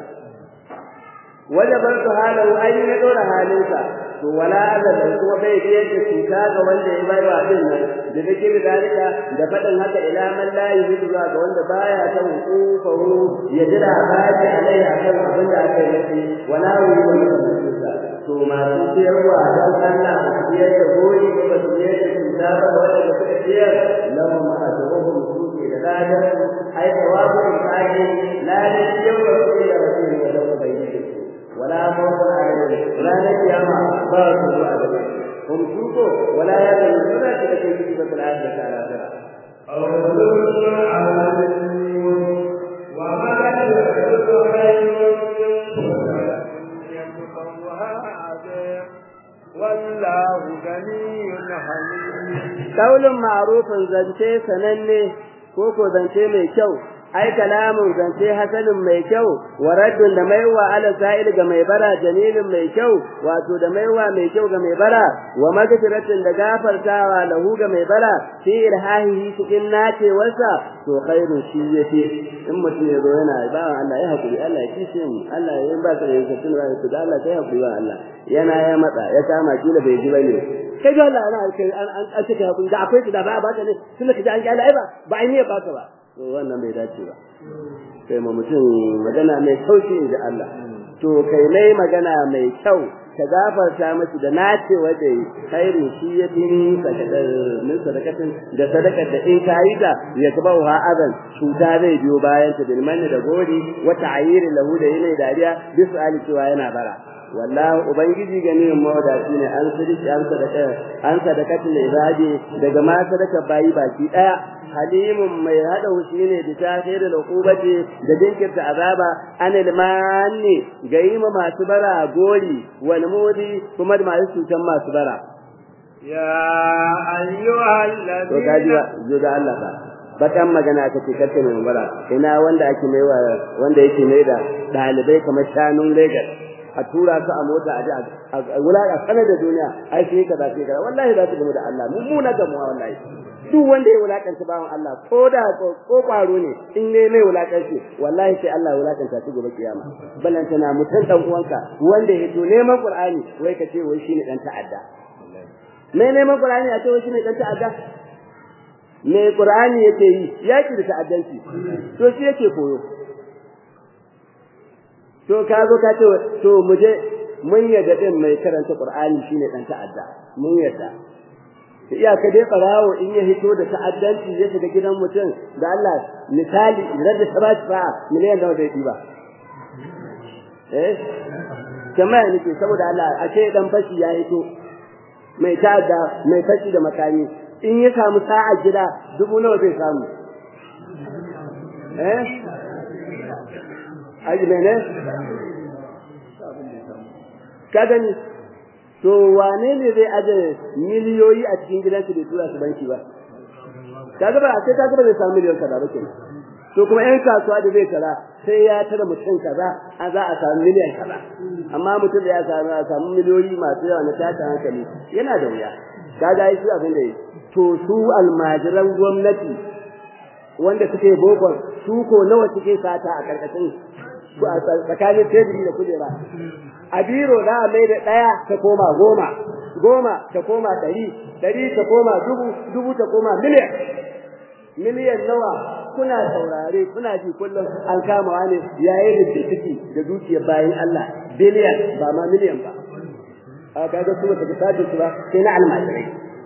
wajabar su halahu ai ni na dora halinsa to wala azal kuma bai biyar da cuta ga wanda ya bai wa din nan da dake da dalika da fadin haka ila man la yuhidu ga wanda baya san hukufahu ya jira baji alai akan abin da aka yi wala yuhidu to masu ciyarwa don Allah ba su ciyar da goyi ba su ciyar da cuta ba wanda suka ciyar lahum ajruhum suke da ladan ai tawabu kaji ladan ciyarwa su da rasul da da bayyana wala mawdu alaihi ranar kiyama ba su zuwa da hum suko wala ya da suna da kake yi ba da Allah ta ala أولئك عليهم وما يحدث خير والله غني حميد Kaulin ma'rufin zance sananne ko ko zance mai kyau ai kalamun zance hasanin mai kyau wa raddun da maiwa ala sa'il ga mai bara jamilin mai kyau wato da maiwa mai kyau ga mai bara wa magfiratin da gafartawa lahu ga mai bara fi irhahihi cikin nacewarsa to khairun shi yafi in mutum ya zo yana ba Allah ya hakuri Allah ya kishe mu Allah ya ba ka da yakin ba ku da Allah kai hakuri ba Allah yana ya matsa ya kama kila bai ji bane kai ga Allah ana kai an an cika hakuri da akwai da ba ba ka ne tunda kaje an kyale ai ba ba ai ne ba ka ba to wannan bai dace ba sai mu mutum magana mai sauki inda Allah to kai mai magana mai kyau ka gafarta miki da nace wanda khairu shi ya tini sadakar min sadakatin da sadakar da in kayi da ya taba wa adan cuta zai biyo bayan ta bil manni da gori wa ta'yiri lahu da yana dariya bisu ali cewa yana bara wallahi ubangiji gani mawadaci ne an sadiki an sadaka an sadakatul ibadi daga ma sadaka bayi baki daya halimun mai hada hushi ne da tahirul uqubati da dinkirta azaba anil manni ga yi ma masu bara gori wal mudi kuma da masu cutan masu bara يا أيها to kaji ba الذين zo da Allah ba bakan magana ka ce kace mai bara ina wanda ake mai wa wanda yake mai da dalibai kamar shanun Lagos a tura su a mota a ji a wulaka sanar da duniya ai sai kaza sai kaza wallahi za su gamu da Allah mummuna gamuwa wallahi duk wanda ya wulakanta bawan Allah ko da ko kwaro ne in ne mai wulakanci wallahi sai Allah ya wulakanta shi gobe kiyama balantana mutan dan uwanka wanda ya to neman Qur'ani wai ka ce wai shine dan ta'adda mai neman Qur'ani a ce wai shine dan ta'adda me Qur'ani yake yi yaki da ta'addanci to shi yake koyo to ka zo ka ce to mu je mun yadda din mai karanta Qur'ani shine dan ta'adda mun yadda iya ka dai barawo in ya hito da ta'addanci ya shiga gidan mutum da Allah misali idan da sabati fa miliyan da zai diba eh jama'a nake saboda Allah a ce dan fashi ya hito mai ta'adda mai fashi da makami in ya samu sa'a gida dubu nawa zai samu eh aji mene ka gani to wane ne zai aje miliyoyi a cikin gidansu bai tura su banki ba kaga ba sai kaga ba zai samu miliyon kaza ba kenan to kuma yan kasuwa da zai tara sai ya tara mutum kaza a za a samu miliyan kaza amma mutum da ya samu a samu miliyoyi masu yawa na tashin hankali yana da wuya kaga ai su abin da yi to su almajiran gwamnati wanda suke bokon su ko nawa suke sata a karkashin tsakanin teburi da kujera a biro za a mai da ɗaya ta koma goma goma ta koma ɗari ɗari ta koma dubu dubu ta koma miliyan miliyan nawa kuna saurare kuna ji kullum an kama wani yayin da ciki da dukiyar bayan Allah biliyan ba ma miliyan ba a kaga su ta kasace su ba sai na almajirai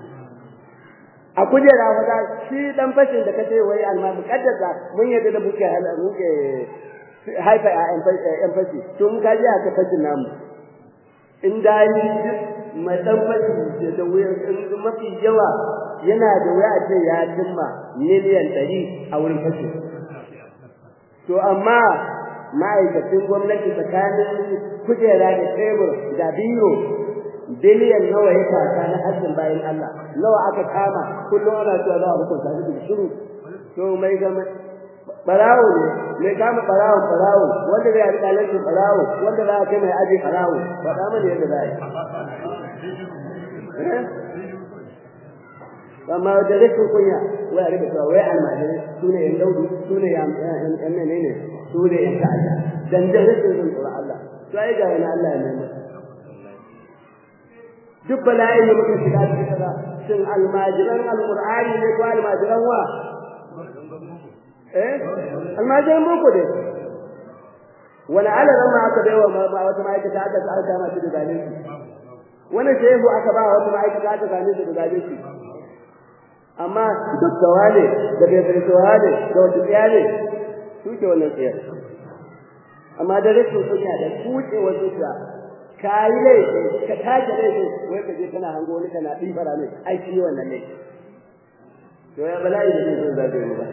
a kujera fa shi dan fashin da kace wai almajirai kaddasa mun yadda da muke muke haifa a yan fashi to mun kaji aka fashin namu in da ni mai dan fashi da wuya mafi yawa yana da wuya a ce ya cimma miliyan ɗari a wurin fashi to amma ma'aikacin gwamnati tsakanin kujera da tebur da biro biliyan nawa ya kasa na hajjin bayan Allah nawa aka kama kullum ana cewa za a hukunta shi da shiru to mai gama barawo ne mai kama barawo barawo wanda zai yi kalanci barawo wanda za a kai mai aji barawo faɗa mana yadda za a yi amma da rikin kunya wai a rika cewa wai almajirai su ne yan daudu su ne yan menene su ne yan ta'adda dan da rikin sun tsoro Allah to ai ga wani Allah ya nemi duk bala'in da muka shiga cikin kaza shin almajiran alqur'ani ne ko almajiran wa eh almajiran boko dai wani alaran ma aka baiwa ma wata ma'aikata aka aka kama shi da zalunci wani shehu aka ba wata ma'aikata aka kame shi da zalunci amma duk da wane da bai farko wane da wata tsiya ne su ke wannan tsiyar amma da rashin kunya da kuce wasu ta ka yi laifi ka tashi laifi wai ka je kana hango wani kana ɗibara ne ai shi wannan laifi to ya bala'i da zai zo zabe mu ba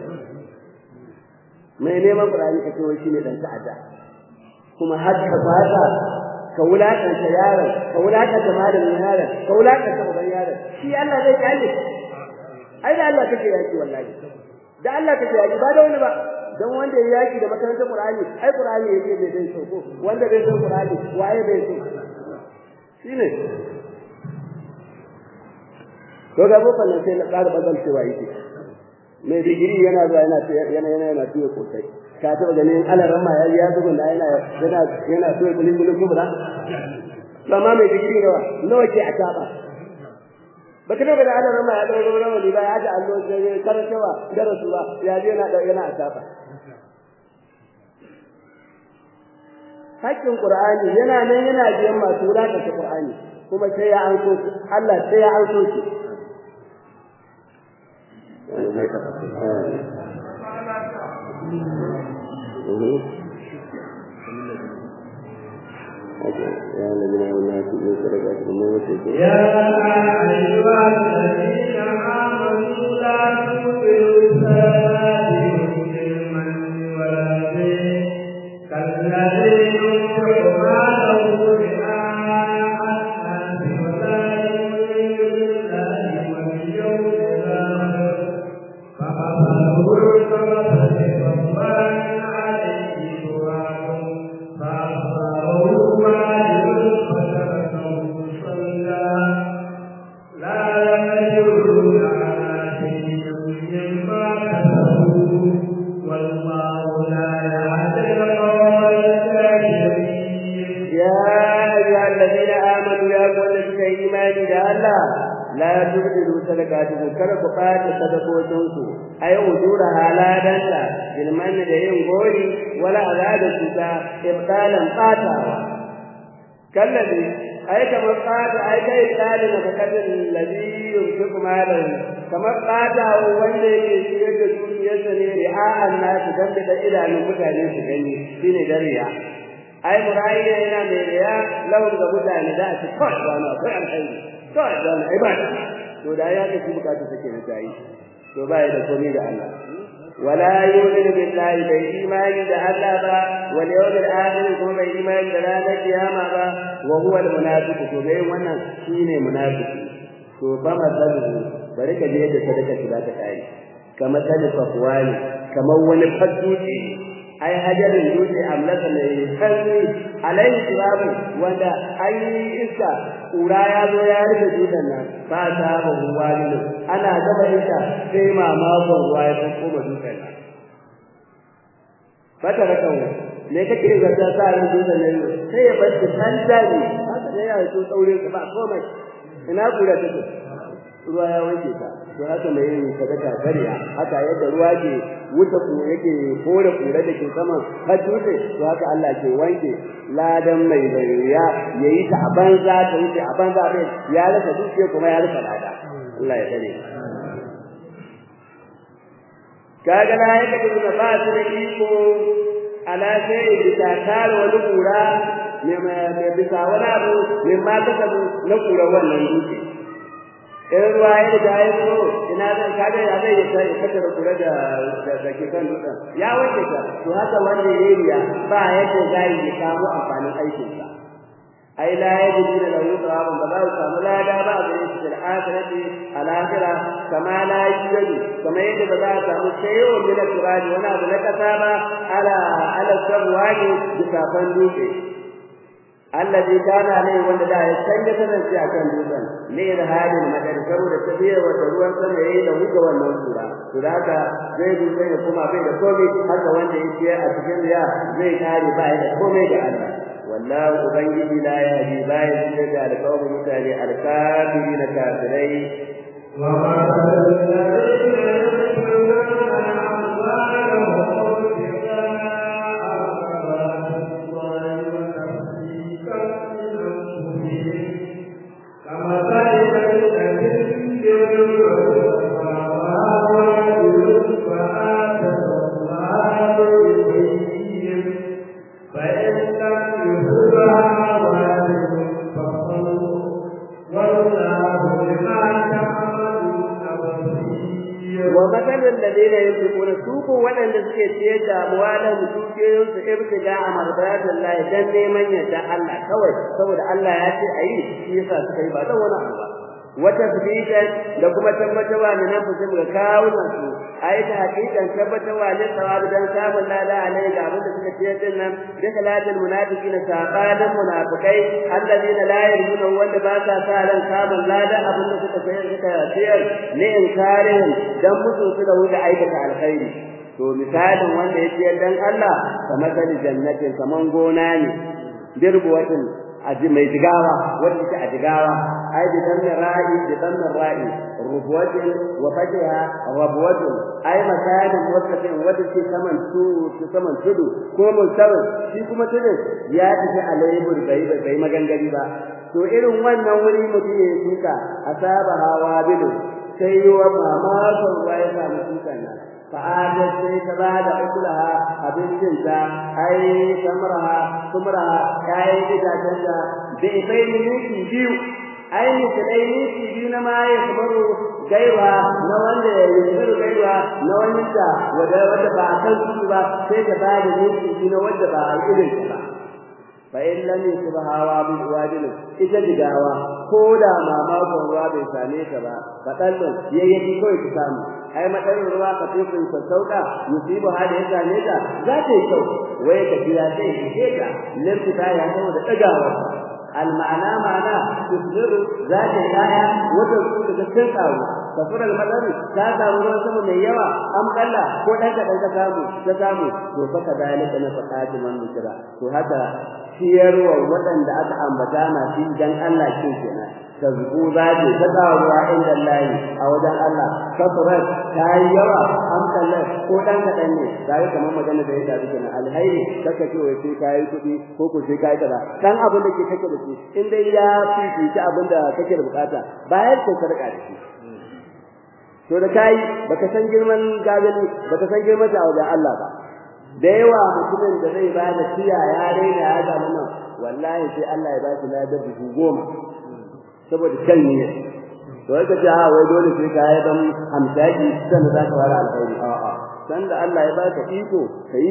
mai neman burani ka ce wai shine dan ta'adda kuma har ka fata ka wulakanta yaron ka wulakanta malamin yaron ka wulakanta uban yaron shi Allah zai kalle ai da Allah kake yaki wallahi da Allah kake yaki ba da wani ba dan wanda ya yaki da makarantar Qur'ani ai Qur'ani yake bai dai so ko wanda bai san Qur'ani waye bai so shine to ga boko nan sai na ƙara bazan cewa yake mai digiri yana zuwa yana yana yana yana tuye kosai ka taba ganin alaran ma ya zugun da yana yana yana tuye kulin kulin kubra amma mai digiri nawa nawa ke a taba baka daga da alaran ma ya dauro rawani ba ya da allo sai karantawa darasu ba ya je yana yana a taba hakkin Qur'ani yana nan yana biyan masu wulakanta Qur'ani kuma sai ya anso shi Allah sai ya anso shi الذين آمنوا في صدقاتهم ووسيكم يا أيها الذين آمنوا لا تبطلوا صلاتكم بالمن والأذى كالذي ينفق ماله رئاء الناس ولا يؤمن بالله واليوم الآخر فمثله كمثل صفوان عليه تراب فأصابه وابل فتركه صلى لا يقدرون على شيء مما كسبوا والله لا يهدي القوم الكافرين يا أيها الذين آمنوا يا قول في إيمان الله لا تبدلوا صدقاتكم kada ku ɓata sadakokinku ai ujura haladanta bilman da yin gori wala azada cuta ibtalan ɓatawa kallabi ai kamar ɓata ai kai tsalin ka kadin ladhi yunfiqu malahu kamar ɓatawa wanda yake ciyar da dukiyarsa ne ri'a'an nasu dan da idanun mutane su gani shine dariya ai murayi yana mai riya lahun ga mutane da su kawai wani akwai alkhairi kawai da wani ai ba to da ya ga shi bukatu take na tayi to ba ya da komai da Allah wala yu'minu billahi bai imani da Allah ba wal yawmil akhir kuma bai imani da ranar kiyama ba wa huwa al munafiq to bai wannan shine munafiki to ba masalu bari ka je da sadaka shi za ta kai kamar sani safwani kamar wani fadduci ai hajarin dutse amlaka mai kanni alaihi turabu wanda an yi iska kura ya zo ya rufe dutsen nan ba ta ba ruwa ne ana gaba iska sai mamakon ruwa ya san koma dutsen nan fata rakan me kake zata sa ran dutsen nan sai ya bar san dani haka da ya so tsaure ka ba komai ina kura take ruwa ya wanke ta to haka mai yin sadaka kariya haka yadda ruwa ke wuta ku yake kore kura da ke saman har dutse to haka Allah ke wanke ladan mai bariya yayi ta a banza ta wuce a banza bai ya rasa dutse kuma ya rasa lada Allah ya tare kaga la yake da ba su da iko ala sai bisa tare wani kura mai bisa wani abu mai ma kasabu na kura wannan dutse in ruwa ya riga ya zo ina zan kaga ya zai ya kada da kula da da ke kan dutsen ya wanke ta to haka wanda ya riya ba yadda zai ya samu amfanin aikin sa ai la yajidu lahu thawabun ba za su samu lada ba a gare shi da akhirati al akhirah kama la yajidu kama yadda ba za a samu shayo min turabi wani abu na kasa ba ala ala sabwani bisafan dutse alladhi kana alai wanda da ya canja kasance akan dutsen ne da halin madar saboda tafiyar wata ruwan sama yayi da huga wannan sura to da haka zai dutse ya kuma bai da komai haka wanda yake a cikin riya zai kare ba da komai da Allah wallahu ubangiji la yahdi ba ya shirya da alƙawarin mutane alkafirin kafirai wa ma ومثل الذين ينفقون سوق ولن suke ciyar da amwalan dukiyoyin su ibtiga a mardatin Allah dan neman yadda Allah kawai saboda Allah ya ce ayi shi yasa suka yi ba dan wani abu ba wata fitan da kuma tabbatarwa ne nan fusim ga kawunan su ayi ta hakikan tabbatarwa ne sawabi dan samun lada alai ga abin da suka ciyar din nan da kalatul munafiqin sabalan munafikai alladina la yarjuna wanda ba sa sa ran samun lada abin da suka sayar suka ciyar ne inkarin dan mutu su da wuce aikata alkhairi to misalin wanda ya ciyar dan Allah kamar jannatin kaman gona ne dirbuwatin aji mai jigawa wanda take a jigawa ai bi dan ra'i bi dan ra'i rubuwatin wa fatiha rubuwatin ai masalin wakatin wanda ke saman su saman tudu ko musawin shi kuma tudu ya tafi alaibur bai bai magangari ba to irin wannan wuri mutum ya tuka asaba hawa bidu sai yiwa mamakon ruwa ya samu tukan nan fa'adat sai ta ba da ukulaha abincinta ai samraha sumraha kayan itacenta da ifai minti biyu ai misalai minti biyu na ma ya kamaru gaiwa na wanda ya yi kamaru gaiwa na wani da wanda wanda ba a kan su ba sai ta ba da minti biyu na wanda ba a irin ta ba fa in lam yusbaha bi wadil ita digawa ko da mamakon ruwa bai same ta ba fadallun yayyaki kawai ta samu ai madarin ruwa ka fi sun sauka yusibu hada ya same ta za ta yi kyau wai ka biya sai ke ta limfi ta ya saboda dagawa al ma'ana ma'ana tusdiru za ta kaya wata su daga cikin kawo kafir al madari ta samu ruwan sama mai yawa am kalla ko dan ka dan ka samu ta samu to fa kadalika na faqati man mutira to haka ciyarwa waɗanda aka ambata masu dan Allah kin kenan tazku za ta ta karuwa inda Allah a wajen Allah kafirat ta yi yawa an kallar ko dan kaɗan ne ga kamar magana da ya tafi kenan alhairi kaka ce wai sai kai kuɗi ko ko sai kai kaza dan abin da ke kake da shi in dai ya fifici abin da kake da bukata bayar ko sarƙa da shi to da kai baka san girman gazali baka san girman ta wajen Allah ba da yawa mutumin da zai ba da tiya ya raina ya ga nan wallahi sai Allah ya ba shi ladar dubu goma saboda kan ne to yake ce ha wai dole sai ka yi dan hamsaki sannan za ka fara alkhairi a a san da Allah ya baka iko kai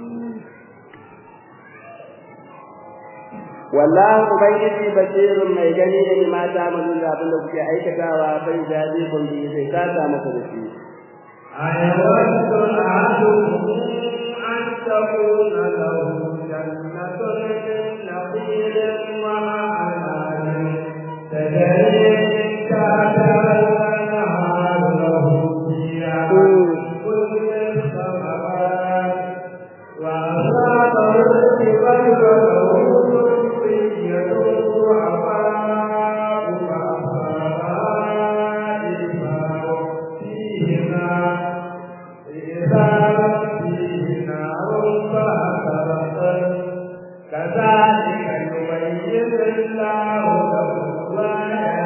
wallahi ubangiji basirun mai gani da mata mun da abin da kuke aikatawa bai jadi kun bi sai ka ta masa da shi ayawaddu ahadukum an takuna lahu jannatun min nakhilin wa a'nabin تجري من تحتها الأنهار له فيها كل الثمرات وأصابه الكبر وله ذرية ضعفاء فأصابها إثمار فيهما إثار فيه نار فأحرقت كذلك يبين الله لكم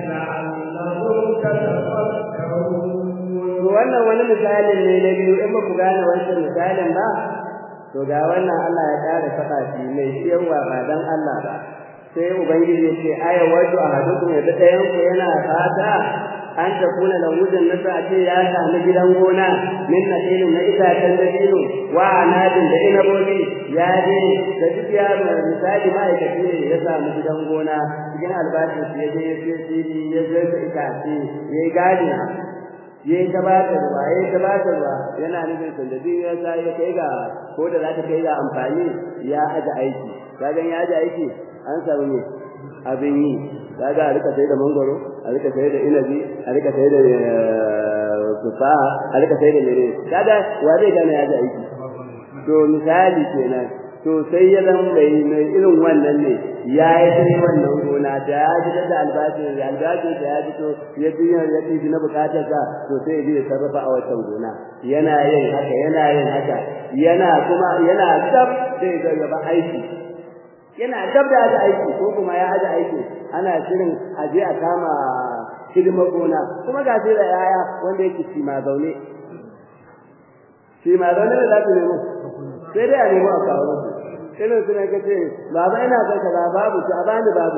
wannan wani misalin ne na biyu in ba ku gane wancan misalin ba to ga wannan Allah ya kare faɗa shi mai ciyarwa ba dan Allah ba sai ubangiji ya ce aya waju ahadukum ya ɗayan ku yana fata an ta kuna da wujin nasa a ce ya sami gidan gona min na ilin na itacen da ilu wa anadin da inabobi ya je da duk ya misali ma'aikaci ne ya samu gidan gona cikin albashin su ya je ya sai fili ya je ta itace ya yi gadi ya yi ta bata ruwa ya yi ta bata ruwa yana nufin sandabi ya sa ya kai ga ko da za ta kai ga amfani ya aje aiki kagan ya aje aiki an samu ne abin yi kaga a rika sai da mangoro a rika sai da inabi a rika sai da tufaha a rika sai da mere kaga wa zai gane ya ji aiki to misali kenan to sai ya zama mai mai irin wannan ne ya yi sai wannan gona da ya ji da albashin da albashin da ya fito ya ji ya ji na bukatar sa to sai ya ji sarrafa a wancan gona yana yin haka yana yin haka yana kuma yana gab zai ga gaba aiki yana gab da aji aiki ko kuma ya aji aiki ana shirin aje a kama hidimar gona kuma ga sai da yaya wanda yake shi ma zaune shi ma zaune da za su nemo sai dai a nemo a kawo musu irin su ne ka ce baba ina son kaza babu su a bani babu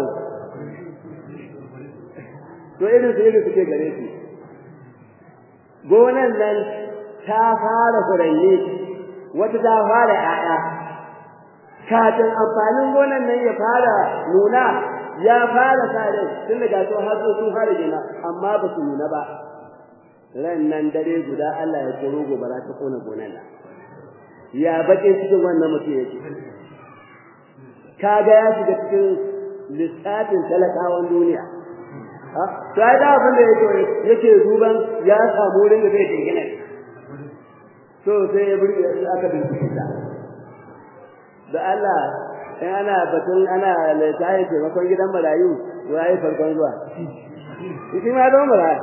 to irin su irin suke gare su gonan nan ta fara furanni wata ta fara 'ya'ya kafin amfanin gonan nan ya fara nuna ya fara kare tun daga to har sun fara gina amma ba su nuna ba ran nan dare guda Allah ya koro gobara ta kona gonan nan ya bakin cikin wannan mutum yake kaga ya shiga cikin lissafin talakawan duniya to ai da abin da yake yake duban ya samu wurin da zai dingina to sai ya burge aka bincike da Allah in ana batun ana littafin taimakon gidan marayu zuwa yi farkon zuwa shi ma don maraya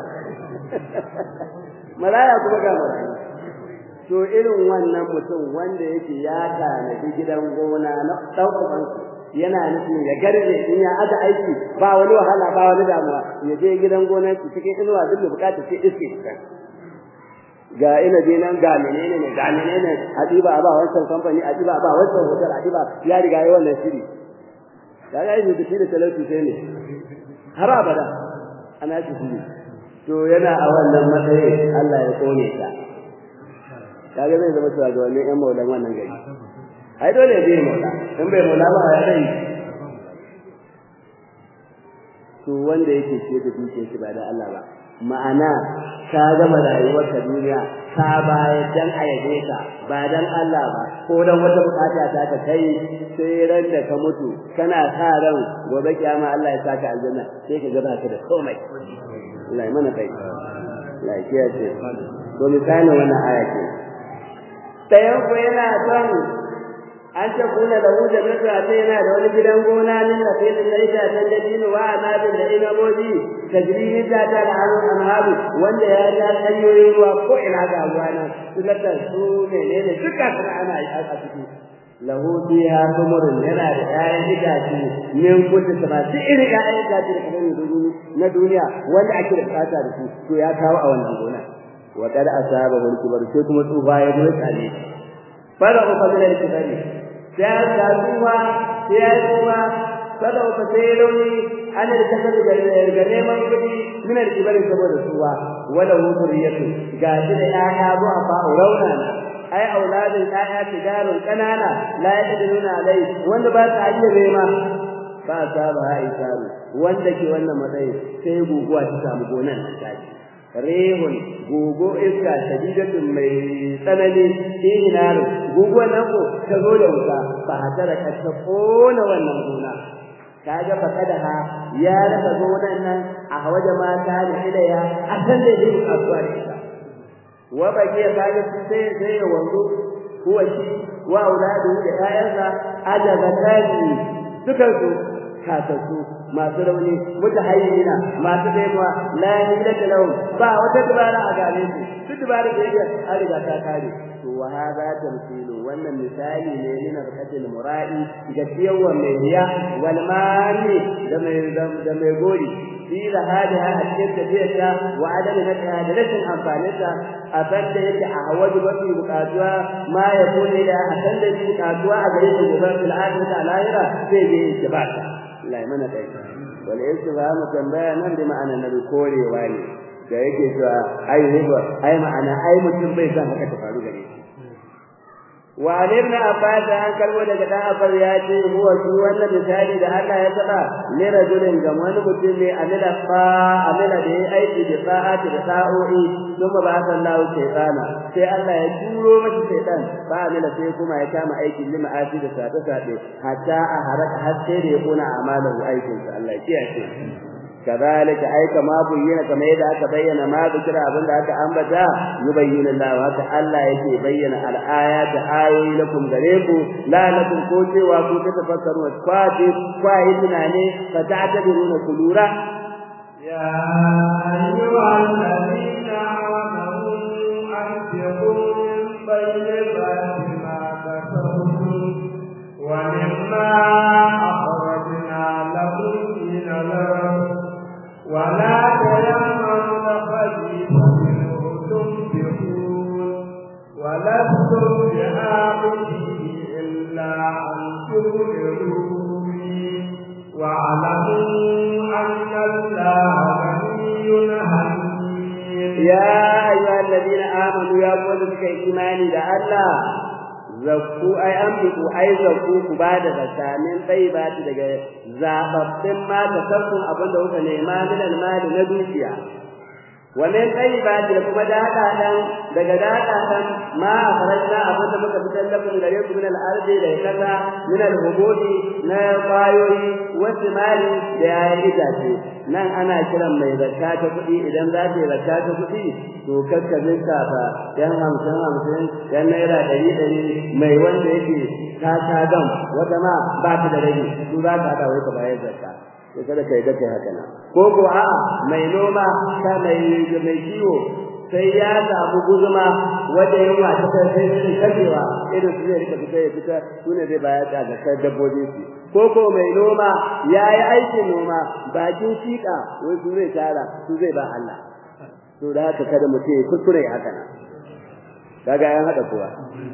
maraya kuma ga marayu to irin wannan mutum wanda yake ya tanadi gidan gona na ɗaukakan yana nufin ya garbe in ya aza aiki ba wani wahala ba wani damuwa ya je gidan gonar su cikin inuwa duk da bukata sai iske ga inabi nan ga menene ne ga menene adiba ba wancan kamfani adiba ba wancan hotel adiba ya riga yayi wannan shiri kaga yi da shi da talauci sai ne har abada ana shi shiri to yana a wannan matsayi Allah ya kone ta kaga zai zama cewa ga wannan ƴan maulan wannan gari ai dole zai maula in bai maula ba ya dai to wanda yake ce da dukiyar shi ba da Allah ba ma'ana ka gama rayuwar ka duniya ka bayar dan ayabe ka ba dan Allah ba ko dan wata bukata ta ka kai sai ran da ka mutu kana sa ran gobe kiyama Allah ya saka aljanna sai ka gaba ka da komai Allah ya mana kai Allah ya kiyaye to misalin wannan aya ce tayan ko yana son an ce kuna da wuce na sai yana da wani gidan gona min da sai da ita san da dinu wa anabin da inaboji tajrihi ta ta da hannun anhabu wanda ya ja hanyoyin ruwa ko ina ga ruwa nan sulata su menene duka kana ana yi a ciki lahu fiha thumurun yana da ƴaƴan itace min kulli sama duk irin ƴaƴan itace da kamar na duniya wanda ake da bukata da su to ya kawo a wannan gona wa qad asaba wal kibar sai kuma tsufa ya zo tsale fara ko fadila da kibari sai ya tsufa sai ya tsufa kada ku sai rauni an da kasar ga neman kudi min al kibari saboda tsufa wala huriyatu ga shi da ƴaƴa zo a fa rauna ai auladin ƴaƴa tijarun kanana la yadruna alai wanda ba ta iya nema ba saba aisaru wanda ke wannan matsayi sai guguwa ta samu gonan tashi rehun gugu iska shadidatun mai tsanani ihinar guguwar nan ko ta zo da wuta ba hatara ka ta kona wannan gona kaga fa kada ha ya rasa gonan nan a waje mata da ilaya a san da yake kasuwa da ita wa baki ya kaga sai sai ya wanzu huwa shi wa auladu da ƴaƴansa ajabatani dukan su kasassu masu rauni mutahayyina masu daiwa la yahilata lahum ba wata dubara a gare su duk dubara da yake an riga ta kare to wa hadha tamthilu wannan misali ne na barkatul mura'i ga ciyawa mai riya wal mani da mai da mai gori fi da hada a cikin tafiyarta wa adami na ta da rashin amfaninta a sanda yake a hawaju mafi bukatuwa ma ya kone da a sanda yake bukatuwa a gare shi gobe fil akhirati a lahira zai je istibata Allah ya mana kai wal istifham tambaya nan da ma'ana na korewa ne da yake cewa ai riba ai ma'ana ai mutum bai san haka ta faru gare shi wa alimna abbas an kalmo daga dan abbas ya ce huwa shi wannan misali da Allah ya saba ne rajulin ga wani mutum ne amila fa amila da yayi aiki da sa'ati da sa'o'i kuma ba san Allah shaytana sai Allah ya turo masa shaytan ba amila sai kuma ya kama aikin lima ati da sabe sabe hatta a haraka har sai da ya kona amalan aikin sa Allah ya kiyaye كذلك أي كما بينا كما إذا أكبين ما ذكر أبن ذاك أنبتا يبين الله وهذا الله يكي بين الآيات آية لكم غريبو لا لكم كوتي وكو تتفكروا وتفاتي فاهدنا عليه فتعتبرون كلورا يا أيها الذين آمنوا أنفقوا من طيبات ما كسبتم ومما أخرجنا لكم من الأرض ولا تيمموا الخبيث منه تنفقون ولستم بآخذه إلا أن تؤمنوا به واعلموا أن الله غني حميد يا أيها الذين آمنوا يا قول بك إيماني لله zakku ai an fiku ai zakku ku ba da zakka min tayyibati daga zababbin ma ta sarkun abin da kuka nema min almali na dukiya wa min tayyibati da kuma dada dan daga dada dan ma akhrajna abin da muka fitar da kun gare ku min al-ardi da kaza min al-hubudi na qayoyi wa timali da yayin itace nan ana kiran mai zakka ta kuɗi idan za ta yi zakka ta kuɗi to kakka lissafa yan hamsin hamsin yan naira ɗari ɗari mai wanda yake ta ta gam wata ma ba ta da rage su za ka haɗa wai ka bayar zakka sai kada ka yi da kai haka nan ko ko a'a mai noma ta mai mai kiwo sai ya samu guzuma wanda yunwa ta kai sai su kashewa irin su zai rika fita ya fita su ne zai bayar da zakar dabbobi su ko ko mai noma ya yi aikin noma bakin shiƙa wai su zai tara su zai ba Allah to da haka kada mutum ya kuskure haka nan kaga yan hada kowa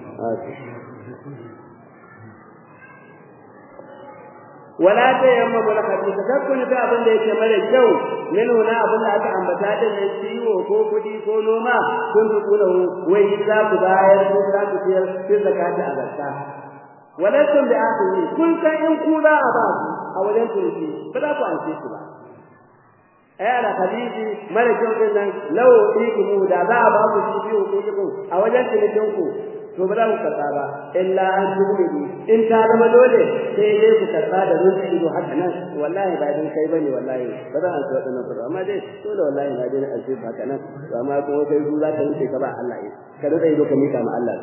wala ta yamma bula kadi ka tabbuna da abin da yake mara kyau min huna abin da aka ambata da ne ciwo ko kudi ko noma kun tukuna wai za ku bayar ko za ku ciyar sai zakata a zakka walakin bi akhihi kun san in ku za a ba ku a wajen turki ba za ku anshe su ba ai ala hadisi mara kyau din nan lawo ikimu da za a ba ku shi biyu ko ku a wajen turkin ku to ba za ku karɓa ba illa an tuhudu in ta zama dole sai dai ku karɓa da rufe ido haka nan wallahi ba dan kai bane wallahi ba za a tsaya nan ba amma dai dole wallahi na dai an ce haka nan to amma kuma kai su za ka rufe ka ba Allah ne ka rufe ido ka mika ma Allah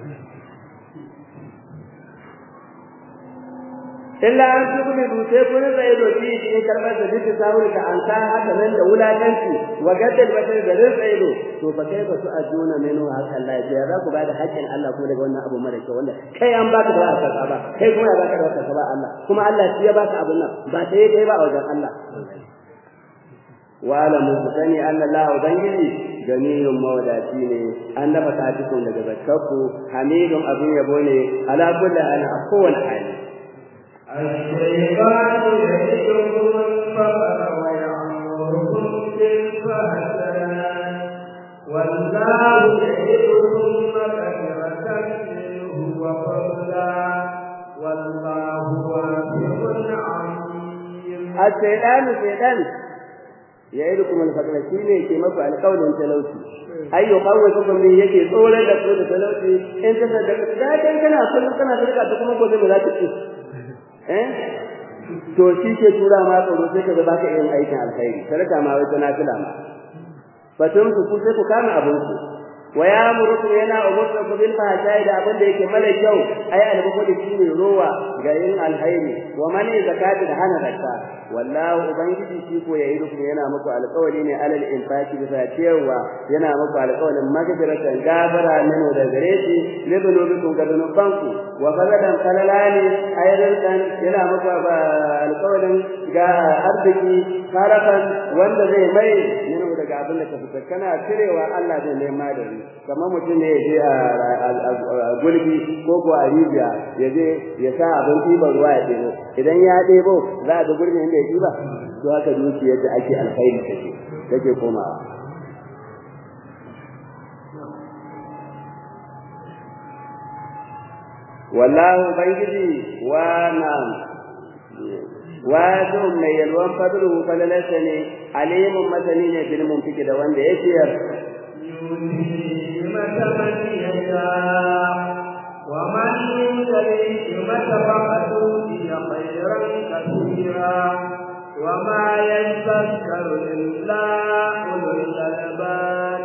illa an tuhudu sai kun tsaye do shi in karɓar da duk sahur ka an ta haka nan da wulakanci wa gaddal batar da rin tsaye do to fa kai ba su ajuna menu haka Allah ya za ku bada haƙƙin Allah kuma daga wannan abu mara kyau wanda kai an baka da aka ba kai kuma ya baka da aka ba Allah kuma Allah shi ya baka abun nan ba sai kai ba a wajen Allah wa la musani anna Allah ubangiji ganiyun mawadaci ne an dafa katikun daga zakkaku hamidun abin yabo ne ala kulli hal a kowane hali الشيطان يدعوكم الفقر ويأمركم بالفحشاء والله يعدكم مغفرة منه وفضلا والله واسع عليم الشيطان الشيطان يعدكم الفقر shine ke maku alƙawarin talauci ai yuqawwidukum bi yake tsoron da ku da talauci in ta da da kai kana kullum kana sarka ta kuma gobe ba za ta ci eh to shi ke tura ma tsoro sai ka ga baka yin aikin alkhairi sarka ma wai tana kula ma fatun ku sai ku kama abin ku wa ya murukum yana umurta ku bil fahsai da abin da yake mara kyau ai albukhuli shine rowa ga yin alkhairi wa mani zakati da hana zakka wallahu ubangiji shi ko yayi rukum yana muku alƙawari ne alal infaki bisa ciyarwa yana muku alƙawarin magfiratan gafara min da gare shi ne dunubikum ga dunubanku wa fadadan kalalani ayran yana muku alƙawarin ga arziki karakan wanda zai mai min daga abin da ka fitar kana cirewa Allah zai nema da ni kamar mutum ne ya je a gulbi ko ko a rijiya ya je ya sa abin ɗiban ruwa ya ɗebo idan ya ɗebo za a ga gurbin inda ya ɗiba to haka dukiyar da ake alkhairi take take komawa wallahu bangiji wa na'am wato mai yalwan fadlu falalarsa ne alimun masani ne bil mumtiki da wanda ya ciyar ومن يمتلئ متفقة أوتي خيرا كثيرا وما يذكر إلا أولو الألباب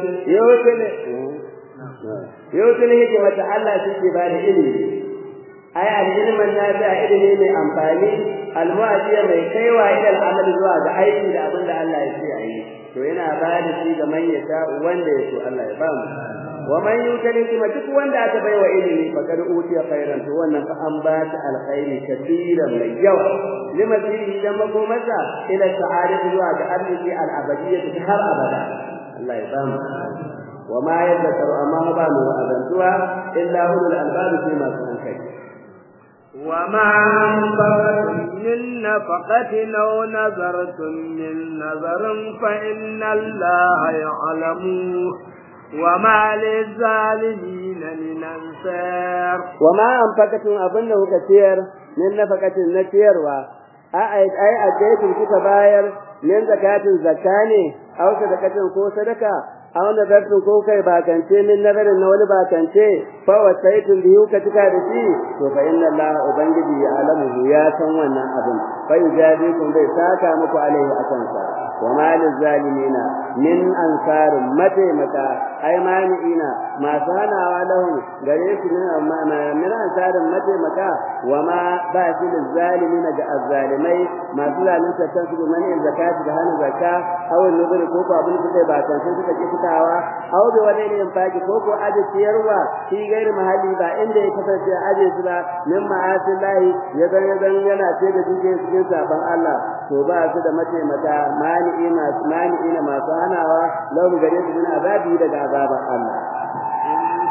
يوتي الهجمة الله سيكي بعد إلمي ai alilmin nafi a ilimi mai amfani almu'adiya mai kaiwa ila al'amal zuwa ga aiki da abin da Allah ya ce a yi to yana ba da shi ga man yasha wanda ya so Allah ya ba mu wa man yutali kuma duk wanda aka bai wa ilimi fa kad utiya khairan to wannan fa an ba ta alkhairi kathiran mai yawa lima fihi da makomasa ila sa'adati zuwa ga arziki al-abadiyyah har abada Allah ya ba mu وما يذكر أما بان وأذنتها إلا أولو الألباب فيما سنكي وما أنفقتم من نفقة أو نذرتم من نذر فإن الله يعلمه وما للظالمين من أنصار وما أنفقتم أظنه كثير من نفقة نتير أي أي أديتم كتباير من زكاة زكاني أو صدقة كو صدقة aw nadartu ko kai bakance min nadarin na wani bakance fa wasaitun biyu ka tuka da shi to fa inna Allah ubangiji ya alamu ya san wannan abin fa yujadikum bai saka muku alaihi akan sa wa ma lizalimina min ansar mataimaka ai mani'ina masu hanawa lahum gare su min ansarin mataimaka wa ma ba shi lizalimina ga azzalimai masu zalunta kansu da mani zakati da hana zakka aw nuzuri ko ko abin da suka bakance suka ki fitawa aw bi wani ne faki ko ko aje ciyarwa shi gairi mahalli ba inda ya kasance aje su ba min ma'asin lahi ya zan ya zan yana ce da duke cikin saban Allah to ba su da mataimaka mani'i masu mani'i na masu hanawa lahum gare su min azabi daga azaban Allah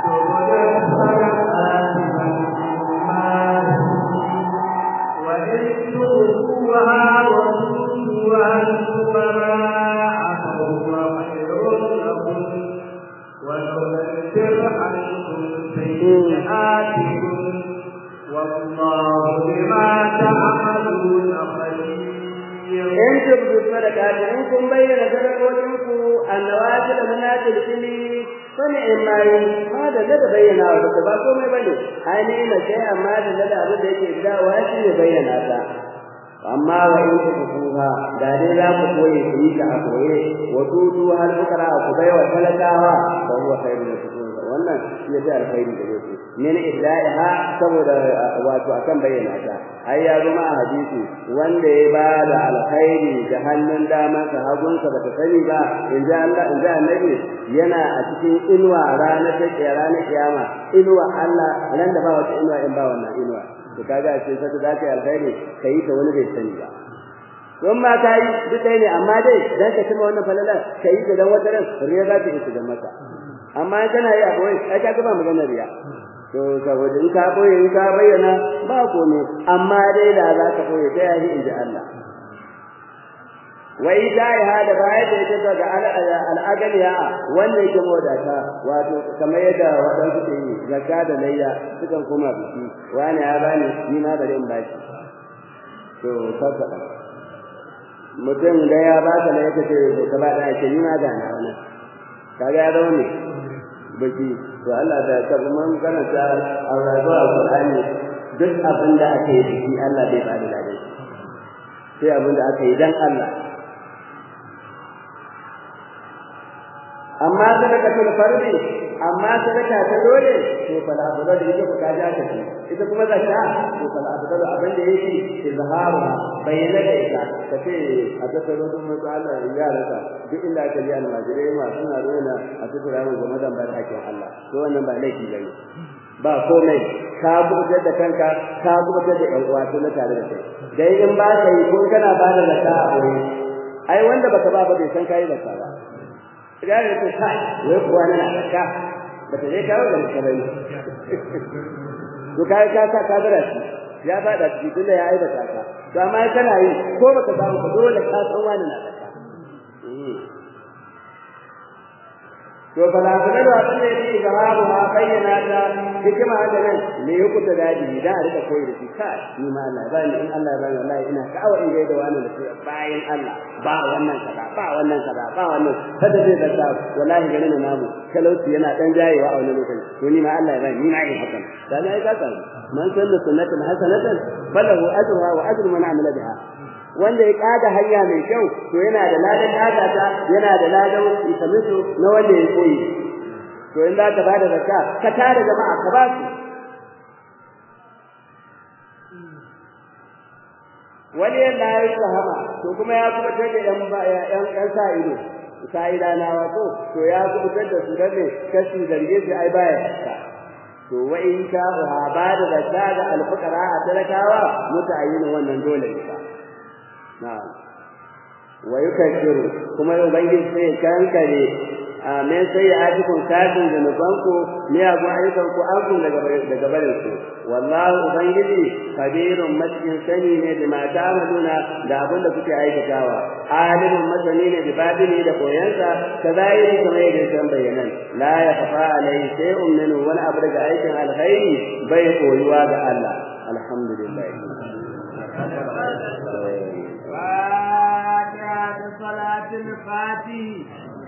وإن تؤتوها وتؤتوها الفقراء فهو خير لكم ونكفر عنكم سيئاتكم والله بما تعملون خبير in tubdu sadaqati in kun bayyana sadaqotinku annawafil munatil fili fani in mai ma da da bayyana wa da ba komai bane ai ne na sai amma da da abu da yake gidawa shi ne bayyana ta amma wa in tukuha da dai za ku koyi ku yi ta a koye wa tutu hal fukara ku bai wa talakawa fa huwa khairun lakum wannan shi ya alkhairi gare ku min iddaiha saboda wato akan bayyana ta ai ya zama a hadisi wanda ya ba da alkhairi da hannun dama ka hagunsa ba ta sani ba in ji Allah in ji annabi yana a cikin inuwa ranar ta ranar kiyama inuwa Allah nan da ba wata inuwa in ba wannan inuwa to kaga sai sai za ka yi alkhairi kai ta wani bai sani ba don ma ka yi duk ɗaya ne amma dai dan ka cima wannan falala ka yi ta dan wata ran riya za ta isa da mata amma kana yi abu ai ka ga ba magana riya to saboda in ka boye in ka bayyana ba komai amma dai da za ka boye ta yayi inji Allah wai dai hada baya da ita daga al'agaliya wanda yake modata wato kamar yadda wadansu ke yi zakka da layya sukan koma biki wani ya bani ni ma bari in baki to saka mutum da ya baka ne yake ce ka ba da shi ni ma ga na wannan kaga ya zama ne baki to Allah da ka mun karanta al-razu al-Qur'ani duk abin da aka yi biki Allah bai ba da ladan sai abin da aka yi dan Allah amma sadaqatul fardi amma sadaka ta dole to fa la abada da yake ka ja ta ita kuma zakka to fa la abada abin da yake izharu bayyana da ita kace a tattaro dun mai Allah ya rasa duk inda aka ji almajirai ma suna nuna a tattara mu game da barkakin Allah to wannan ba laifi bane ba komai ka buƙatar da kanka ka buƙatar da ƴan uwa na tare da kai dai in ba ka yi ko kana ba da zakka a wuri ai wanda baka ba ba bai san kai zakka ba idan ya ce kai wai kuwa na zakka ba ta je kawo da musulmi to kai ka sa ka gara shi ya fada ciki tunda ya aibata ka to amma kana yi ko baka samu ba dole ka san wani na zakka to fala fala da abin da yake gabaru ha bayyana ta hikima da nan ne ya kuta dadi idan a rika koyi da shi ka ni ma Allah ba ni in Allah ba ni wallahi ina ka'awa in gaida wani da shi bayan Allah ba wannan kaza ba wannan kaza ba wannan kada zai da ta wallahi gani na namu talauci yana dan jayewa a wani lokaci to ni ma Allah ya ba ni na yin hakan dan ai ka san man sanna sunnatan hasanatan falahu ajruha wa ajru man amila biha wanda ya kada hanya mai kyau to yana da ladan kada ta yana da ladan isamisu na wanda ya koyi to in za ka bada zakka ka tare jama'a ka ba su wani yadda ya yi sahaba to kuma ya kuma take yan yan yan sa ido sai dana wato to ya kuma da su dane kashi zarge shi ai baya to wa in ka ba da zakka ga alfuqara a talakawa mutayyin wannan dole ne ba na'am wa yukashiru kuma ubangiji sai kankare amen sai ya aji kun kafin da nufanku ne abu ayyukan ku an kun daga daga barin ku wallahi ubangiji kabirun masjin sani ne da mata amaluna da abin da kuke aikatawa alimun masani ne da babini da koyansa kazai kamar yadda san bayanan la ya kafa alai sai umminu wani abu daga aikin alkhairi bai koyuwa ga Allah alhamdulillah فاتحة صلاة الفاتح